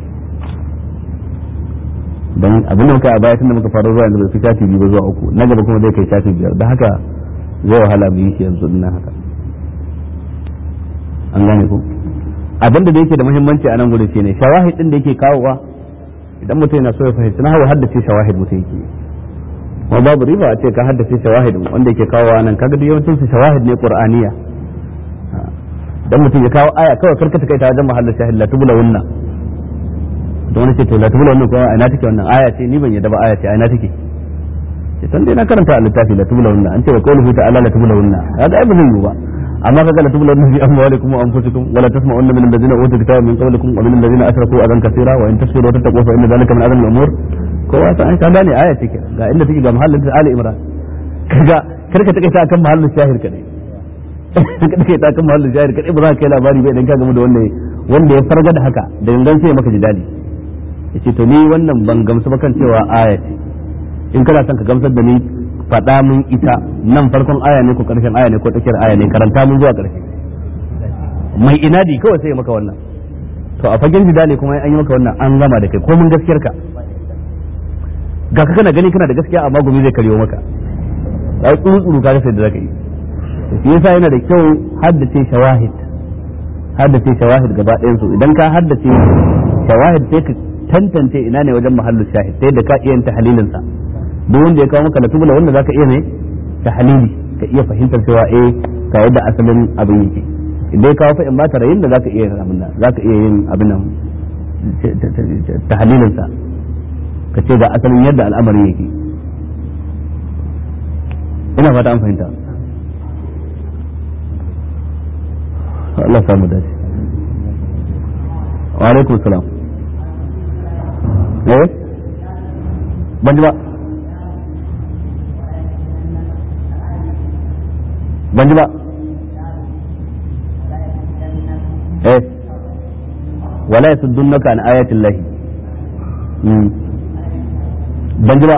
dan abin da muka a baya tunda muka fara zuwa yanzu bai fi shafi biyu ba zuwa uku na gaba kuma zai kai shafi biyar da haka zai wahala mu yi shi yanzu dinnan haka an gane ko abin da yake da muhimmanci a nan gudu shine shawahid din da yake kawowa idan mutum yana so ya fahimci na hawa haddace shawahid mutum yake kuma babu riba a ce ka haddace shawahid wanda yake kawowa nan kaga duk yawancin su shawahid ne qur'aniya dan mutum ya kawo aya kawai karkata kai ta wajen mahallin shahid la tubula wunna don wani ce to la tubula wunna ko ina take wannan aya ce ni ban yadda ba aya ce ina take ce san dai na karanta a littafi la tubula wunna an ce wa qawluhu ta'ala la tubula wunna kaga ai ba zai yi ba amma kaga la tubula wunna fi amwalikum wa anfusikum wa la tasma'unna min alladhina utul kitaba min qablikum wa min alladhina ashraku adan kaseera wa in tasbiru wa tattaqu fa inna dhalika min azmi al-umur kowa ta an ka gane aya take ga inda take ga mahallin ali imran kaga karka take ta akan mahallin shahir kadai kada kai ta kan mahallin jahil kadai ba za ka kai labari ba idan ka gamu da wanda wanda ya farga da haka da gangan sai maka jidali yace to ni wannan ban gamsu ba kan cewa aya ce in kana son ka gamsar da ni faɗa mun ita nan farkon aya ne ko karshen aya ne ko tsakiyar aya ne karanta mun zuwa karshe mai inadi kawai sai ya maka wannan to a fagen jidali kuma an yi maka wannan an gama da kai ko mun gaskiyar ka ga ka kana gani kana da gaskiya amma gumi zai karyo maka ai tsuru tsuru ka ga sai da zaka yi shi yasa yana da kyau haddace shawahid haddace shawahid gaba ɗayan su idan ka haddace shawahid sai ka tantance ina ne wajen mahallu shahid sai da ka iya yin tahlilin sa duk wanda ya kawo maka latubula wanda zaka iya ne tahlili ka iya fahimtar cewa eh ga yadda asalin abin yake idan ya kawo fa in ba tarayin da zaka iya yin abin nan zaka iya yin abin nan tahlilin sa ka ce ga asalin yadda al'amarin yake ina fata an fahimta Allah samu dace wa alaikum salam eh ban ji ba ban ji ba eh wala yasuddunaka an ayati llahi ban ji ba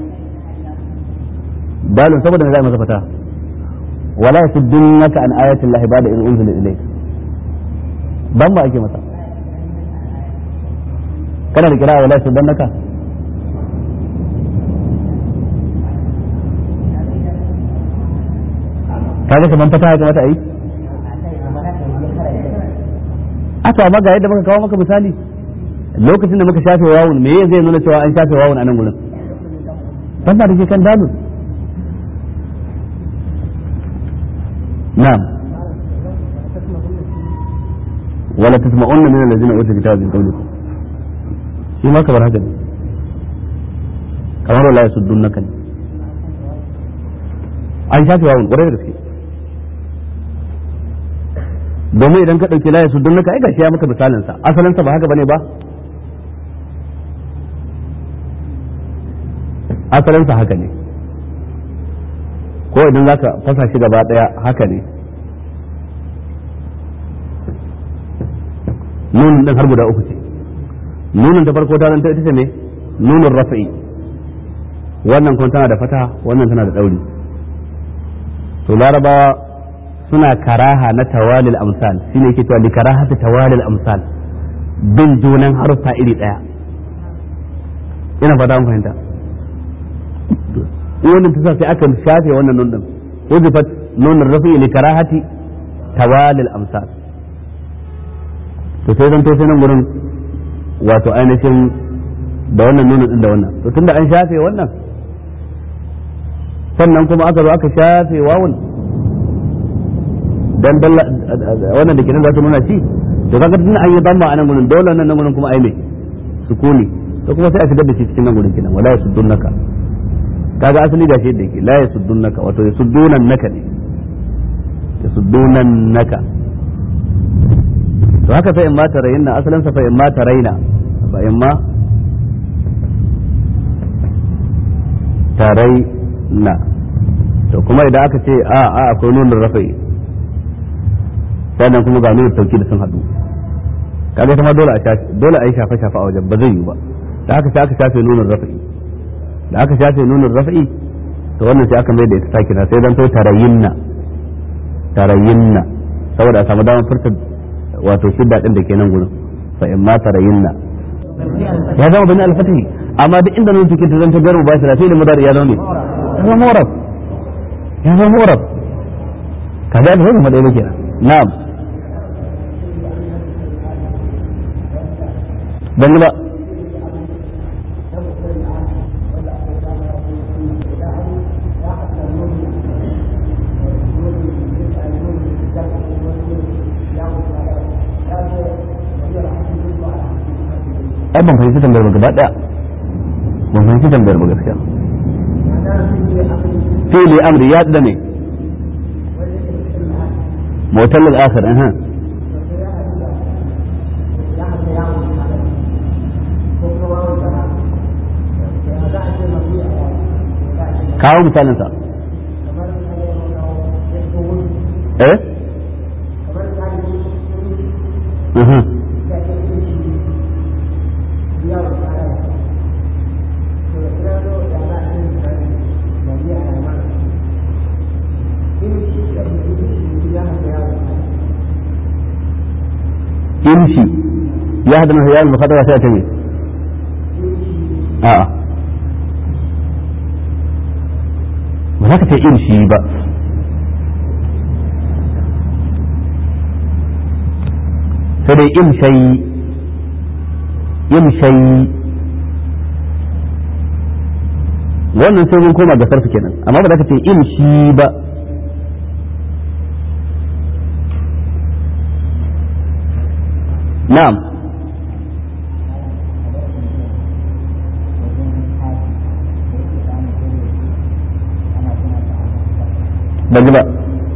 dalil saboda zai masa fata wala yasuddunaka an ayati llahi ba'da in unzila ilayk dan ba ake masa kana da kira wala yasuddunaka kaga kaman fata ya kamata a yi aka amma ga yadda muka kawo maka misali lokacin da muka shafe wawun me zai nuna cewa an shafe wawun a nan gurin ban da ke kan dalil na'am wala tasma'unna min allazina utul kitaba min qablikum shi ma kamar haka ne kamar wala yasuddunaka ne an shafe wawun ƙwarai da gaske domin idan ka ɗauki layar sudun naka ai gashi ya maka misalin sa asalin sa ba haka bane ba asalin sa haka ne ko idan zaka fasa shi gaba daya haka ne nunin din har guda uku ce nunin ta farko ta zanta ita ce ne nunin rafi'i wannan kuma tana da fata wannan tana da dauri to larabawa suna karaha na tawalil amsal shine yake cewa likarahati tawalil amsal bin junan harfa iri daya ina fata mun fahimta wannan ta sai aka shafe wannan nun din uzifat nun rafi likarahati tawalil amsal to sai zan to sai nan gurin wato ainihin da wannan nunin din da wannan to tunda an shafe wannan sannan kuma aka zo aka shafe wawun dan dalla wannan da kenan za su nuna shi to kaga tun an yi damma a nan gurin dole nan nan gurin kuma ai me sukuni to kuma sai a shigar da shi cikin nan gurin kenan wala yasuddunaka kaga asali da shi yadda yake la yasuddunaka wato yasuddunan naka ne yasuddunan naka to haka fa in ma tarayna asalin sa fa in ma tarayna fa in ma tarayna to kuma idan aka ce a a akwai nunin rafa'i sannan kuma ga nuna tauki da sun haɗu kaga kuma dole a shafe dole a yi shafe shafe a wajen ba zai yi ba da aka aka shafe nunin rafa'i da aka shafe nunin rafa'i to wannan sai aka mai da ita sakina sai dan to tarayinna tarayinna saboda a samu damar furta wato shidda din da ke nan gurin fa in ma tarayinna ya zama bani al-fatih amma duk inda nun cikin ta zanta garu ba shi da sai da mudari ya zama ne ya zama murab ya zama murab kaga da zama da yake na'am ban ba ai ban fahimci tambayar ba gaba daya ban fahimci tambayar ba gaskiya fi'li amri ya da ne mutal al-akhir aha kawo misalin sa eh aha يمشي يهدم الهيال المخضرة تأتي آه وذاك يمشي بقى sai imshai imshai wannan sai mun koma ga sarfi kenan amma ba za ka ce imshi ba na'am ban ji ba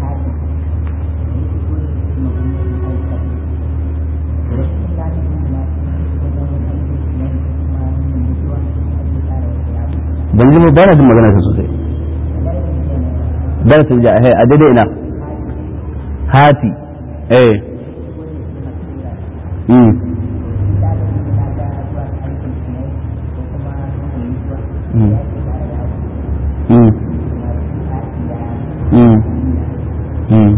ban ji ba na jin magana ta sosai darasin ja a daidai ina hati eh mm mm mm mm mm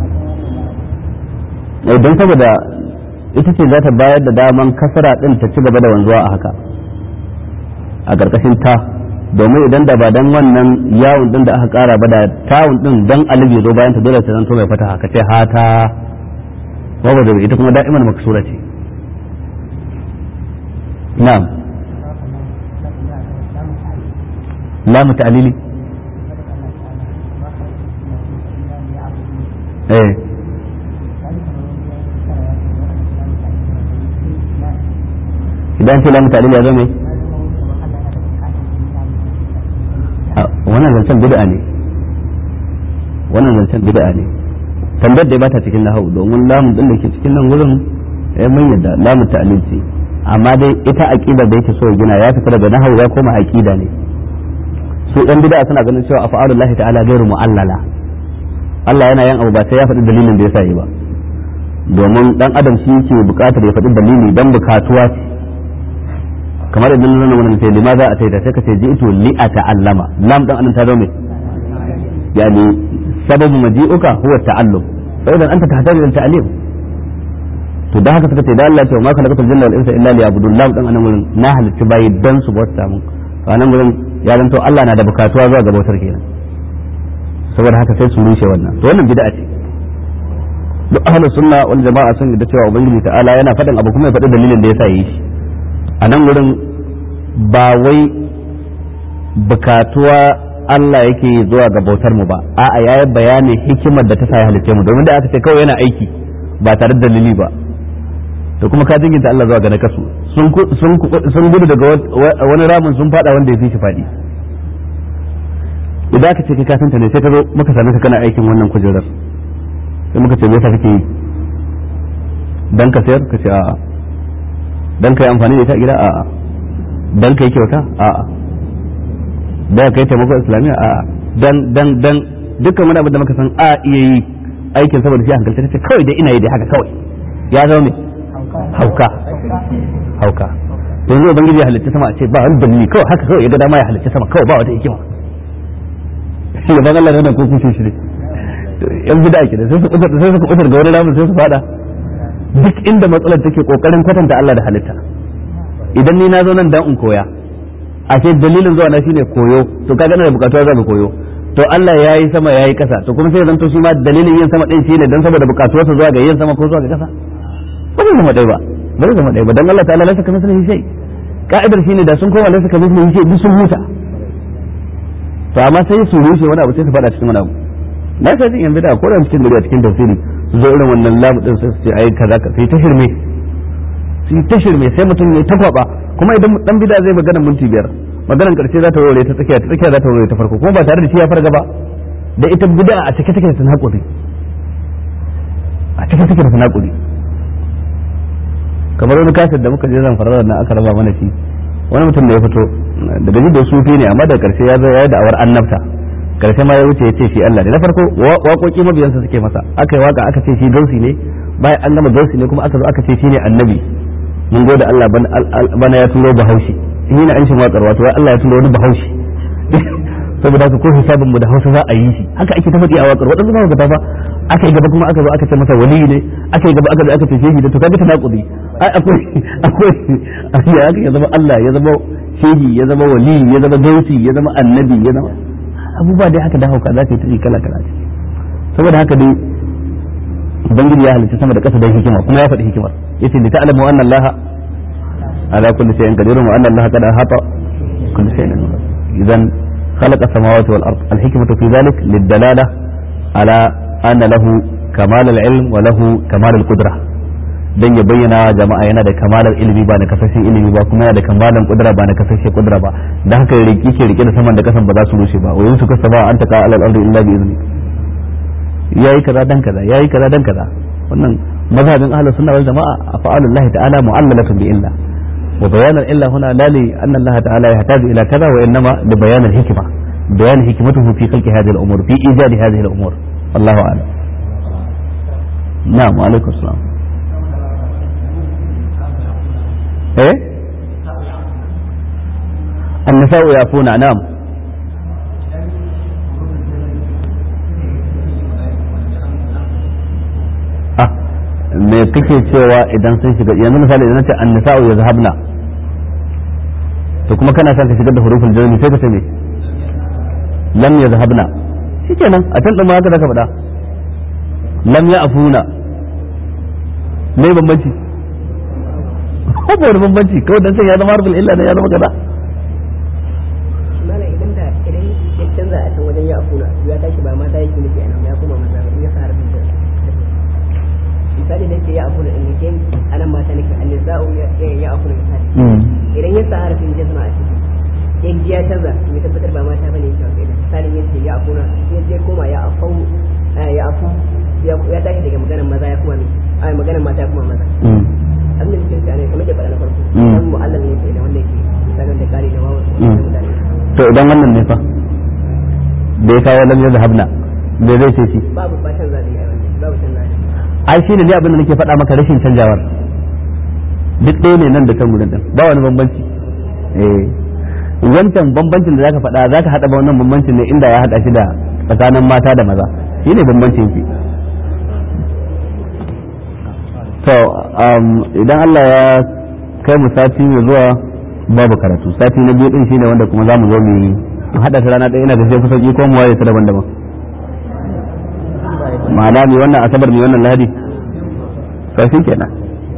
eh don saboda ita ce za ta bayar da daman kasara din ta ci gaba da wanzuwa a haka a ƙarƙashin ta domin idan da ba dan wannan yawon din da aka kara ba da tawun din dan alif ya zo bayan ta dole ta zanto mai fata haka ce hata babu da ita kuma da'iman maksura ce na'am lamu ta'lili eh idan ce lamu ta'lili ya zo mai wannan zancen bid'a ne wannan zancen bid'a ne tambayar da ba ta cikin nahawu domin lamun din da ke cikin nan wurin ya mun yadda lamun ta'lil ce amma dai ita aqida da yake so ya gina ya fita daga nahawu ya koma aqida ne su ɗan bid'a suna ganin cewa afa'alullahi ta'ala gairu mu'allala Allah yana yin abu ba sai ya faɗi dalilin da yasa yi ba domin dan adam shi yake buƙatar ya faɗi dalili dan bukatuwa ce kamar idan nuna wannan sai lima za a taita sai ka ce ji'tu li ata'allama lam dan anan ta zo me yani sababu maji'uka huwa ta'allum fa idan anta tahtaju ila ta'lim to da haka suka ce da Allah ya ce ma khalaqatul jinna wal insa illa liya'budun lam dan anan wurin na halitta bayi dan su bauta mun to anan wurin ya zanto Allah na da bukatuwa zuwa ga bautar kenan saboda haka sai su rushe wannan to wannan bid'a ce duk ahlus sunna wal jama'a sun da cewa ubangiji ta'ala yana faɗin abu kuma ya faɗi dalilin da yasa yi shi a nan wurin ba wai bukatuwa Allah yake zuwa ga bautar mu ba a'a yayi bayanin hikimar da ta sa ya halice mu domin da aka ce kawai yana aiki ba tare da dalili ba to kuma ka jinginta Allah zuwa ga nakasu sun sun gudu daga wani ramin sun fada wanda ya fi shi fadi idan aka ce kai kasanta ne sai ka zo muka same ka kana aikin wannan kujerar sai muka ce me yasa kake yi dan ka sayar ka ce a'a dan kai amfani da ita a gida a'a dan kai kyauta a'a dan kai taimako islamiyya a'a dan dan dan dukkan wani abu da muka san a iya yi aikin saboda shi hankalta kace kawai dai ina yi dai haka kawai ya zama me hauka hauka yanzu ubangiji ya halitta sama a ce ba wani dalili kawai haka kawai ya ga dama ya halitta sama kawai ba wata hikima ya ban Allah da ko kushe shi ne yan bid'a ke da sai su sai su kusur ga wani ramin sai su fada duk inda matsalar take kokarin kwatanta Allah da halitta idan ni na zo nan dan in koya ashe dalilin zuwa na shine koyo to kaga na da bukatuwa za koyo to Allah ya yi sama ya yi kasa to kuma sai zan to shi ma dalilin yin sama din shine dan saboda bukatuwarsa zuwa ga yin sama ko zuwa ga kasa ba zai zama dai ba ba zai zama ɗaya ba dan Allah ta'ala laysa kamithlihi shay ka'idar shine da sun koma laysa kamithlihi shay duk sun huta to amma sai su rushe wani abu sai su fada cikin wani abu na sai jin yan bid'a ko da cikin gari a cikin tafsiri su zo irin wannan labu din sai su ce ai kaza ka sai ta shirme sai ta shirme sai mutum ya ta kwaba kuma idan dan bid'a zai magana minti biyar maganar karshe za ta warware ta tsakiya ta tsakiya za ta warware ta farko kuma ba tare da shi ya farga ba da ita bid'a a cike take da tanakuri a cike take da tanakuri kamar wani kasar da muka je zan fara nan aka raba mana shi wani mutum da ya fito da gaji da sufi ne amma da karshe ya zo ya yi da'awar annabta karshe ma ya wuce ya ce shi Allah ne na farko waƙoƙi mabiyansa suke masa aka yi waka aka ce shi gausi ne bayan an gama gausi ne kuma aka zo aka ce shi ne annabi mun gode Allah bana ya turo bahaushe shi ne an shi waƙar wato Allah ya turo wani bahaushe saboda haka ko hisabin mu da Hausa za a yi shi haka ake ta faɗi a waƙar waɗansu ba ga ba aka yi gaba kuma aka zo aka ce masa wali ne aka yi gaba aka zo aka ce shehi da to kaga tanakudi ai akwai akwai ya aka ya zama Allah ya zama shehi ya zama wali ya zama gausi ya zama annabi ya zama abubuwa dai haka da hauka za ta yi kala kala saboda haka dai ubangiji ya halitta sama da ƙasa da hikima kuma ya faɗi hikimar yace li ta'lamu anna Allah ala kulli shay'in qadir wa anna Allah qad ahata kulli shay'in idan خلق السماوات والأرض الحكمة في ذلك للدلالة على أن له كمال العلم وله كمال القدرة dan ya bayyana jama'a yana da kamalar ilimi ba na kasashen ilimi ba kuma yana da kamalar kudura ba na kasashen kudura ba dan haka rike ke rike da saman da kasan ba za su rushe ba wayin su kasa ba an taka alal ardi illa bi izni yayi kaza dan kaza yayi kaza dan kaza wannan mazhabin ahlus sunna wal jamaa afa'alullahi ta'ala mu'allalatun bi illa وبيان الإلا هنا لا لأن الله تعالى يحتاج إلى كذا وإنما لبيان الحكمة بيان حكمته في خلق هذه الأمور في إيجاد هذه الأمور الله أعلم نعم وعليكم السلام إيه النساء يعفون نعم me kake cewa idan sun shiga yanzu misali idan ce annisa'u yazhabna to kuma kana son ka shigar da hurufin jarmi sai ka ce me lam yazhabna shikenan a can din ma haka zaka faɗa lam ya'funa me bambanci ko ba wani bambanci kawai dan sai ya zama harfin illa ne ya zama kaza malam idan da idan ya canza a can wajen ya afuna ya tashi ba mata yake nufi a nan ya koma maza in ya sa harfin misali da ke ya afuna in yake anan mata nake annisa'u ya ya afuna misali idan ya sa harfin jazma a ciki in ji ya canza ya tabbatar ba mata bane yake wasu idan misali ya ce ya afuna ya je koma ya afau ya afu ya tashi daga maganar maza ya kuma ne ai maganar mata ya kuma maza abin da cikin ne kamar da faɗa na farko dan mu'allal ne ke da wanda yake misalin da kare da wawa to idan wannan ne fa da ya kawo lam yazhabna da zai ce shi babu ba canza ne ai wannan babu canza ne ai shine ne abin da nake faɗa maka rashin canjawar duk ɗaya ne nan da can gurin din ba wani bambanci eh wancan bambancin da zaka faɗa zaka haɗa ba wannan bambancin ne inda ya haɗa shi da tsakanin mata da maza shine bambancin ki to idan Allah ya kai mu sati mai zuwa babu karatu sati na biyu din shine wanda kuma zamu zo mu yi haɗa ta rana ɗaya ina ga sai kusa ki ko mu waye ta daban-daban ma'ana mai wannan asabar mai wannan lahadi to kenan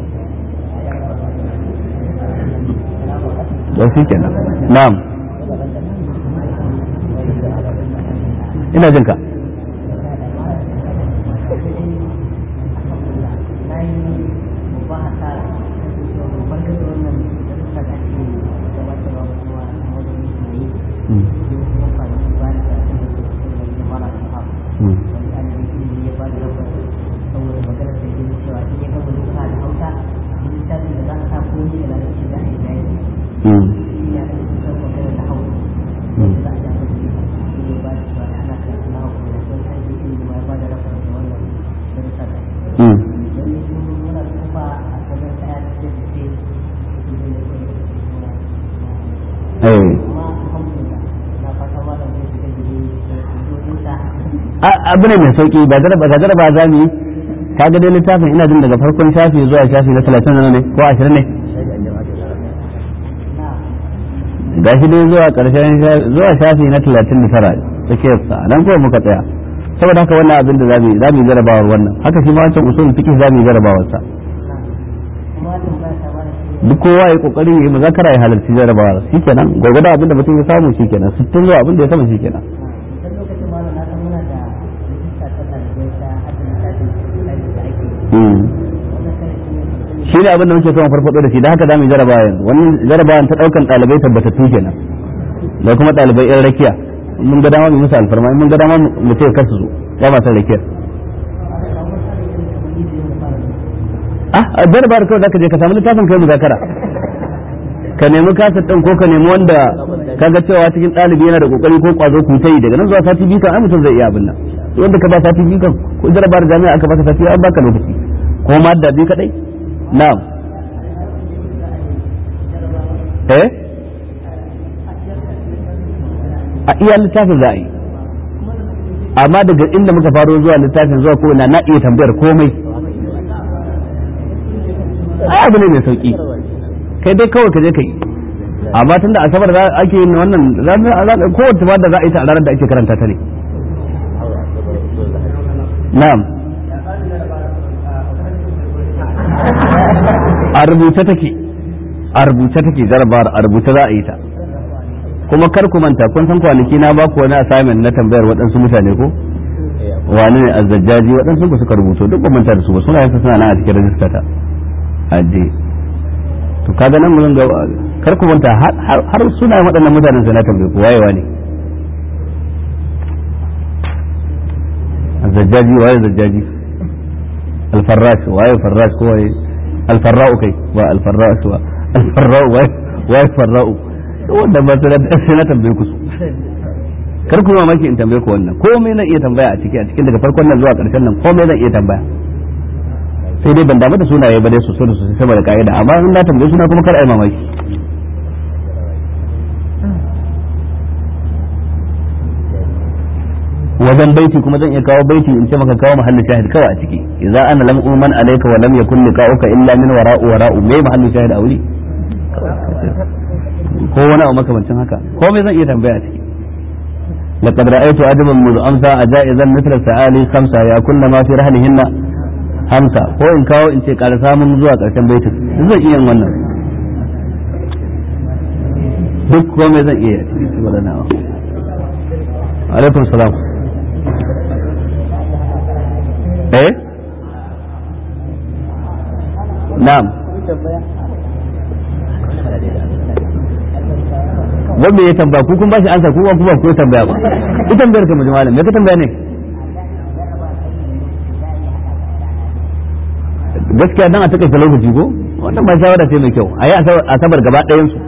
to shi kenan na'am ina jinka abu ne mai sauki ba jaraba ga jaraba za mu yi kaga dai littafin ina jin daga farkon shafi zuwa shafi na 30 ne ko 20 ne ga shi dai zuwa karshen zuwa shafi na 39 suke sa nan ko muka tsaya saboda haka wannan abin da za mu yi za mu yi jarabawar wannan haka shi ma wancan usul fiqh za mu yi jarabawar sa duk kowa ya kokari ya yi muzakara ya halarci jarabawa shikenan gwargwada abinda mutum ya samu shikenan sittin zuwa abinda ya sama shikenan shi ne abin da muke son farfado da shi da haka za mu yi jarabawa yanzu wannan jarabawan ta daukan ɗalibai tabbatattu kenan da kuma ɗalibai yan rakiya mun ga dama mu musu alfarma mun ga dama mu ce kar su zo ba ma san rakiyar ah a jarabawa kawai zaka je ka samu littafin kai muzakara ka nemi kasar ɗin ko ka nemi wanda kaga cewa cikin ɗalibi yana da kokari ko kwazo ku ta yi daga nan zuwa sati biyu kan ai mutum zai iya abin nan wanda ka ba sati biyu kan ko jarabar jami'a aka baka sati an baka lokaci ko ma da biyu kadai na'am eh a iya littafin za a yi amma daga inda muka faro zuwa littafin zuwa ko na na iya tambayar komai ai abu ne mai sauki kai dai kawai ka je ka yi amma tun da asabar za ake yin wannan kowace ba da za a yi ta a ranar da ake karanta ta ne na'am a rubuce take a rubuce take jarabar a rubuce za a yi ta kuma kar ku manta kun san kwanaki na ba ku wani assignment na tambayar waɗansu mutane ko wani ne azzajjaji waɗansu ku suka rubuto duk ba manta da su ba suna yansa suna nan a cikin rajista ta aje to kaga nan mun ga kar ku manta har suna waɗannan mutanen sai na tambaye ku wayewa ne azzajjaji waye zajjaji alfarrash waye farrash ko waye alfarra'u kai ba alfarrash ba alfarra'u waye farra'u wanda ba sai na tambaye ku su kar ku mamaki in tambaye ku wannan komai na iya tambaya a ciki a cikin daga farkon nan zuwa ƙarshen nan komai zan iya tambaya sai dai ban damu da sunaye ba dai sosai da sosai saboda ka'ida amma in na tambaye suna kuma kar ai mamaki wajen baiti kuma zan iya kawo baiti in ce maka kawo mahallin shahid kawai a ciki idza ana lam uman alayka wa lam yakun liqa'uka illa min wara'u wara'u me mahallin shahid a wuri ko wani abu makamancin haka komai zan iya tambaya a ciki لقد رأيت عجبا منذ أمسى أجائزا مثل السعالي خمسة يا كل ما في رحلهن hamsa ko in kawo in ce ƙara samun zuwa ƙarshen baitin zan iya wannan duk komai zan iya cikin waɗannan alaikum salam eh na'am wanda ya tambaya ku kun ba shi ansa ku ba ku ba ku tambaya ba ita tambayar ka mu malam me ka tambaya ne gaskiya dan a take lokaci ko wannan ba shawara ce mai kyau a yi asabar gaba ɗayan su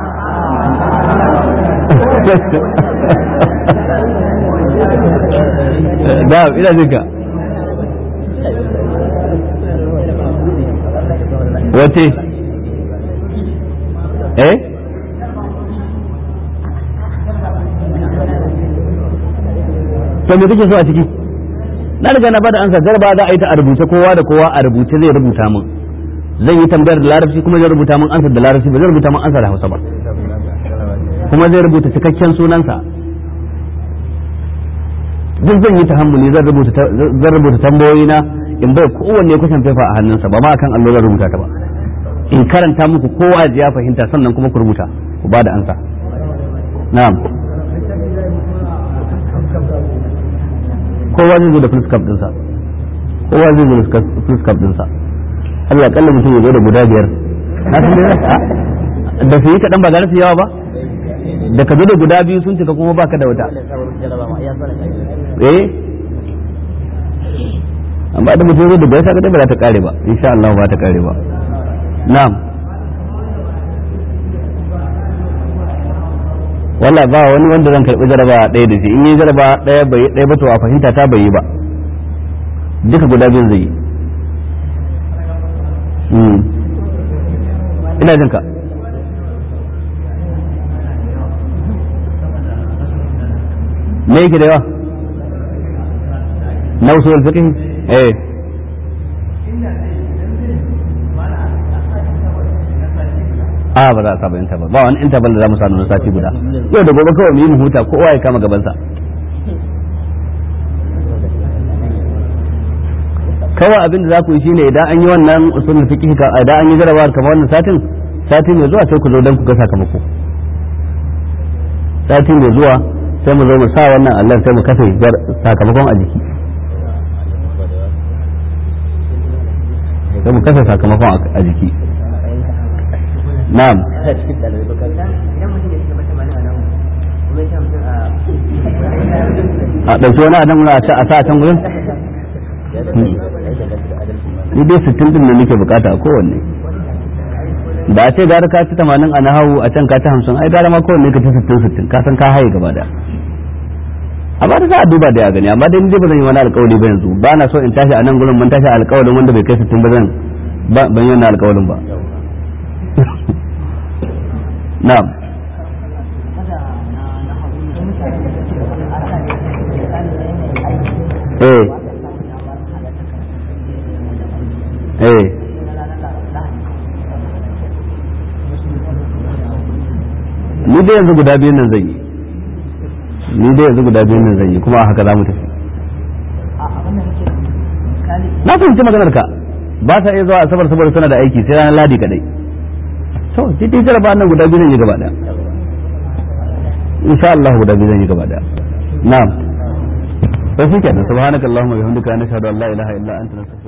da ina jinka wace eh to me kake so a ciki na riga na bada ansa garba za a yi ta a rubuce kowa da kowa a rubuce zai rubuta min zan yi tambayar da larabci kuma zai rubuta min ansa da larabci ba zai rubuta min ansa da hausa ba kuma zai rubuta cikakken sunansa duk zan yi tahammuli zan rubuta zan rubuta tambayoyi na in bai kowanne kusan fefa a hannunsa ba ma akan allo zan rubuta ta ba in karanta muku kowa ya fahimta sannan kuma ku rubuta ku ba da ansa na'am kowa zai zo da fuskap dinsa kowa zai zo da fuskap dinsa Allah ya kalla mutum ya zo da guda biyar na san dai da su yi kaɗan ba za su yawa ba da ka zo da guda biyu sun cika kuma baka da wata eh amma da mutum ya zo da biyar saka ba za ta kare ba insha Allah ba ta kare ba na'am wala ba wani wanda zan karɓi jaraba ɗaya da shi in yi jaraba ɗaya bai ɗaya ba to a fahimta ta bai yi ba duka guda biyun zai yi ina jin ka me yake da yawa na usul fiqh eh a ba za a saba interval ba wani interval da za mu sa na sati guda yau da gobe kawai mu yi mu huta kowa ya kama gabansa kawai abin da za ku yi shine idan an yi wannan usulul fiqh ka idan an yi jarabawar kamar wannan satin sati mai zuwa sai ku zo don ku ga sakamako sati mai zuwa sai mu zo mu sa wannan Allah sai mu kafe sakamakon a jiki sai mu kasa sakamakon a jiki na'am idan mutum ya shiga mata malama nan kuma ya mutum a a ɗauki wani adam a sa a sa a can gurin ni dai sittin din da nake bukata a kowanne da a ce gara ka ci tamanin a nahawu a can ka ci hamsin ai gara ma kowanne ka ci sittin sittin ka san ka haye gaba da amma da za a duba da ya gani amma dai ni dai ba zan yi wani alkawali ba yanzu ba na so in tashi a nan gurin mun tashi alkawalin wanda bai kai sittin ba zan ban yi wannan alkawalin ba na'am eh eh ni dai yanzu guda biyun nan zan yi ni dai yanzu guda biyun nan zan yi kuma a haka za mu tafi na fahimci maganar ka ba sa iya zuwa asabar saboda suna da aiki sai ranar ladi kadai to sai dai jaraba nan guda biyu zan yi gaba daya insha Allah guda biyu zan yi gaba daya na'am sai shi kenan subhanakallahumma wa bihamdika nashhadu an la ilaha illa anta nastaghfiruka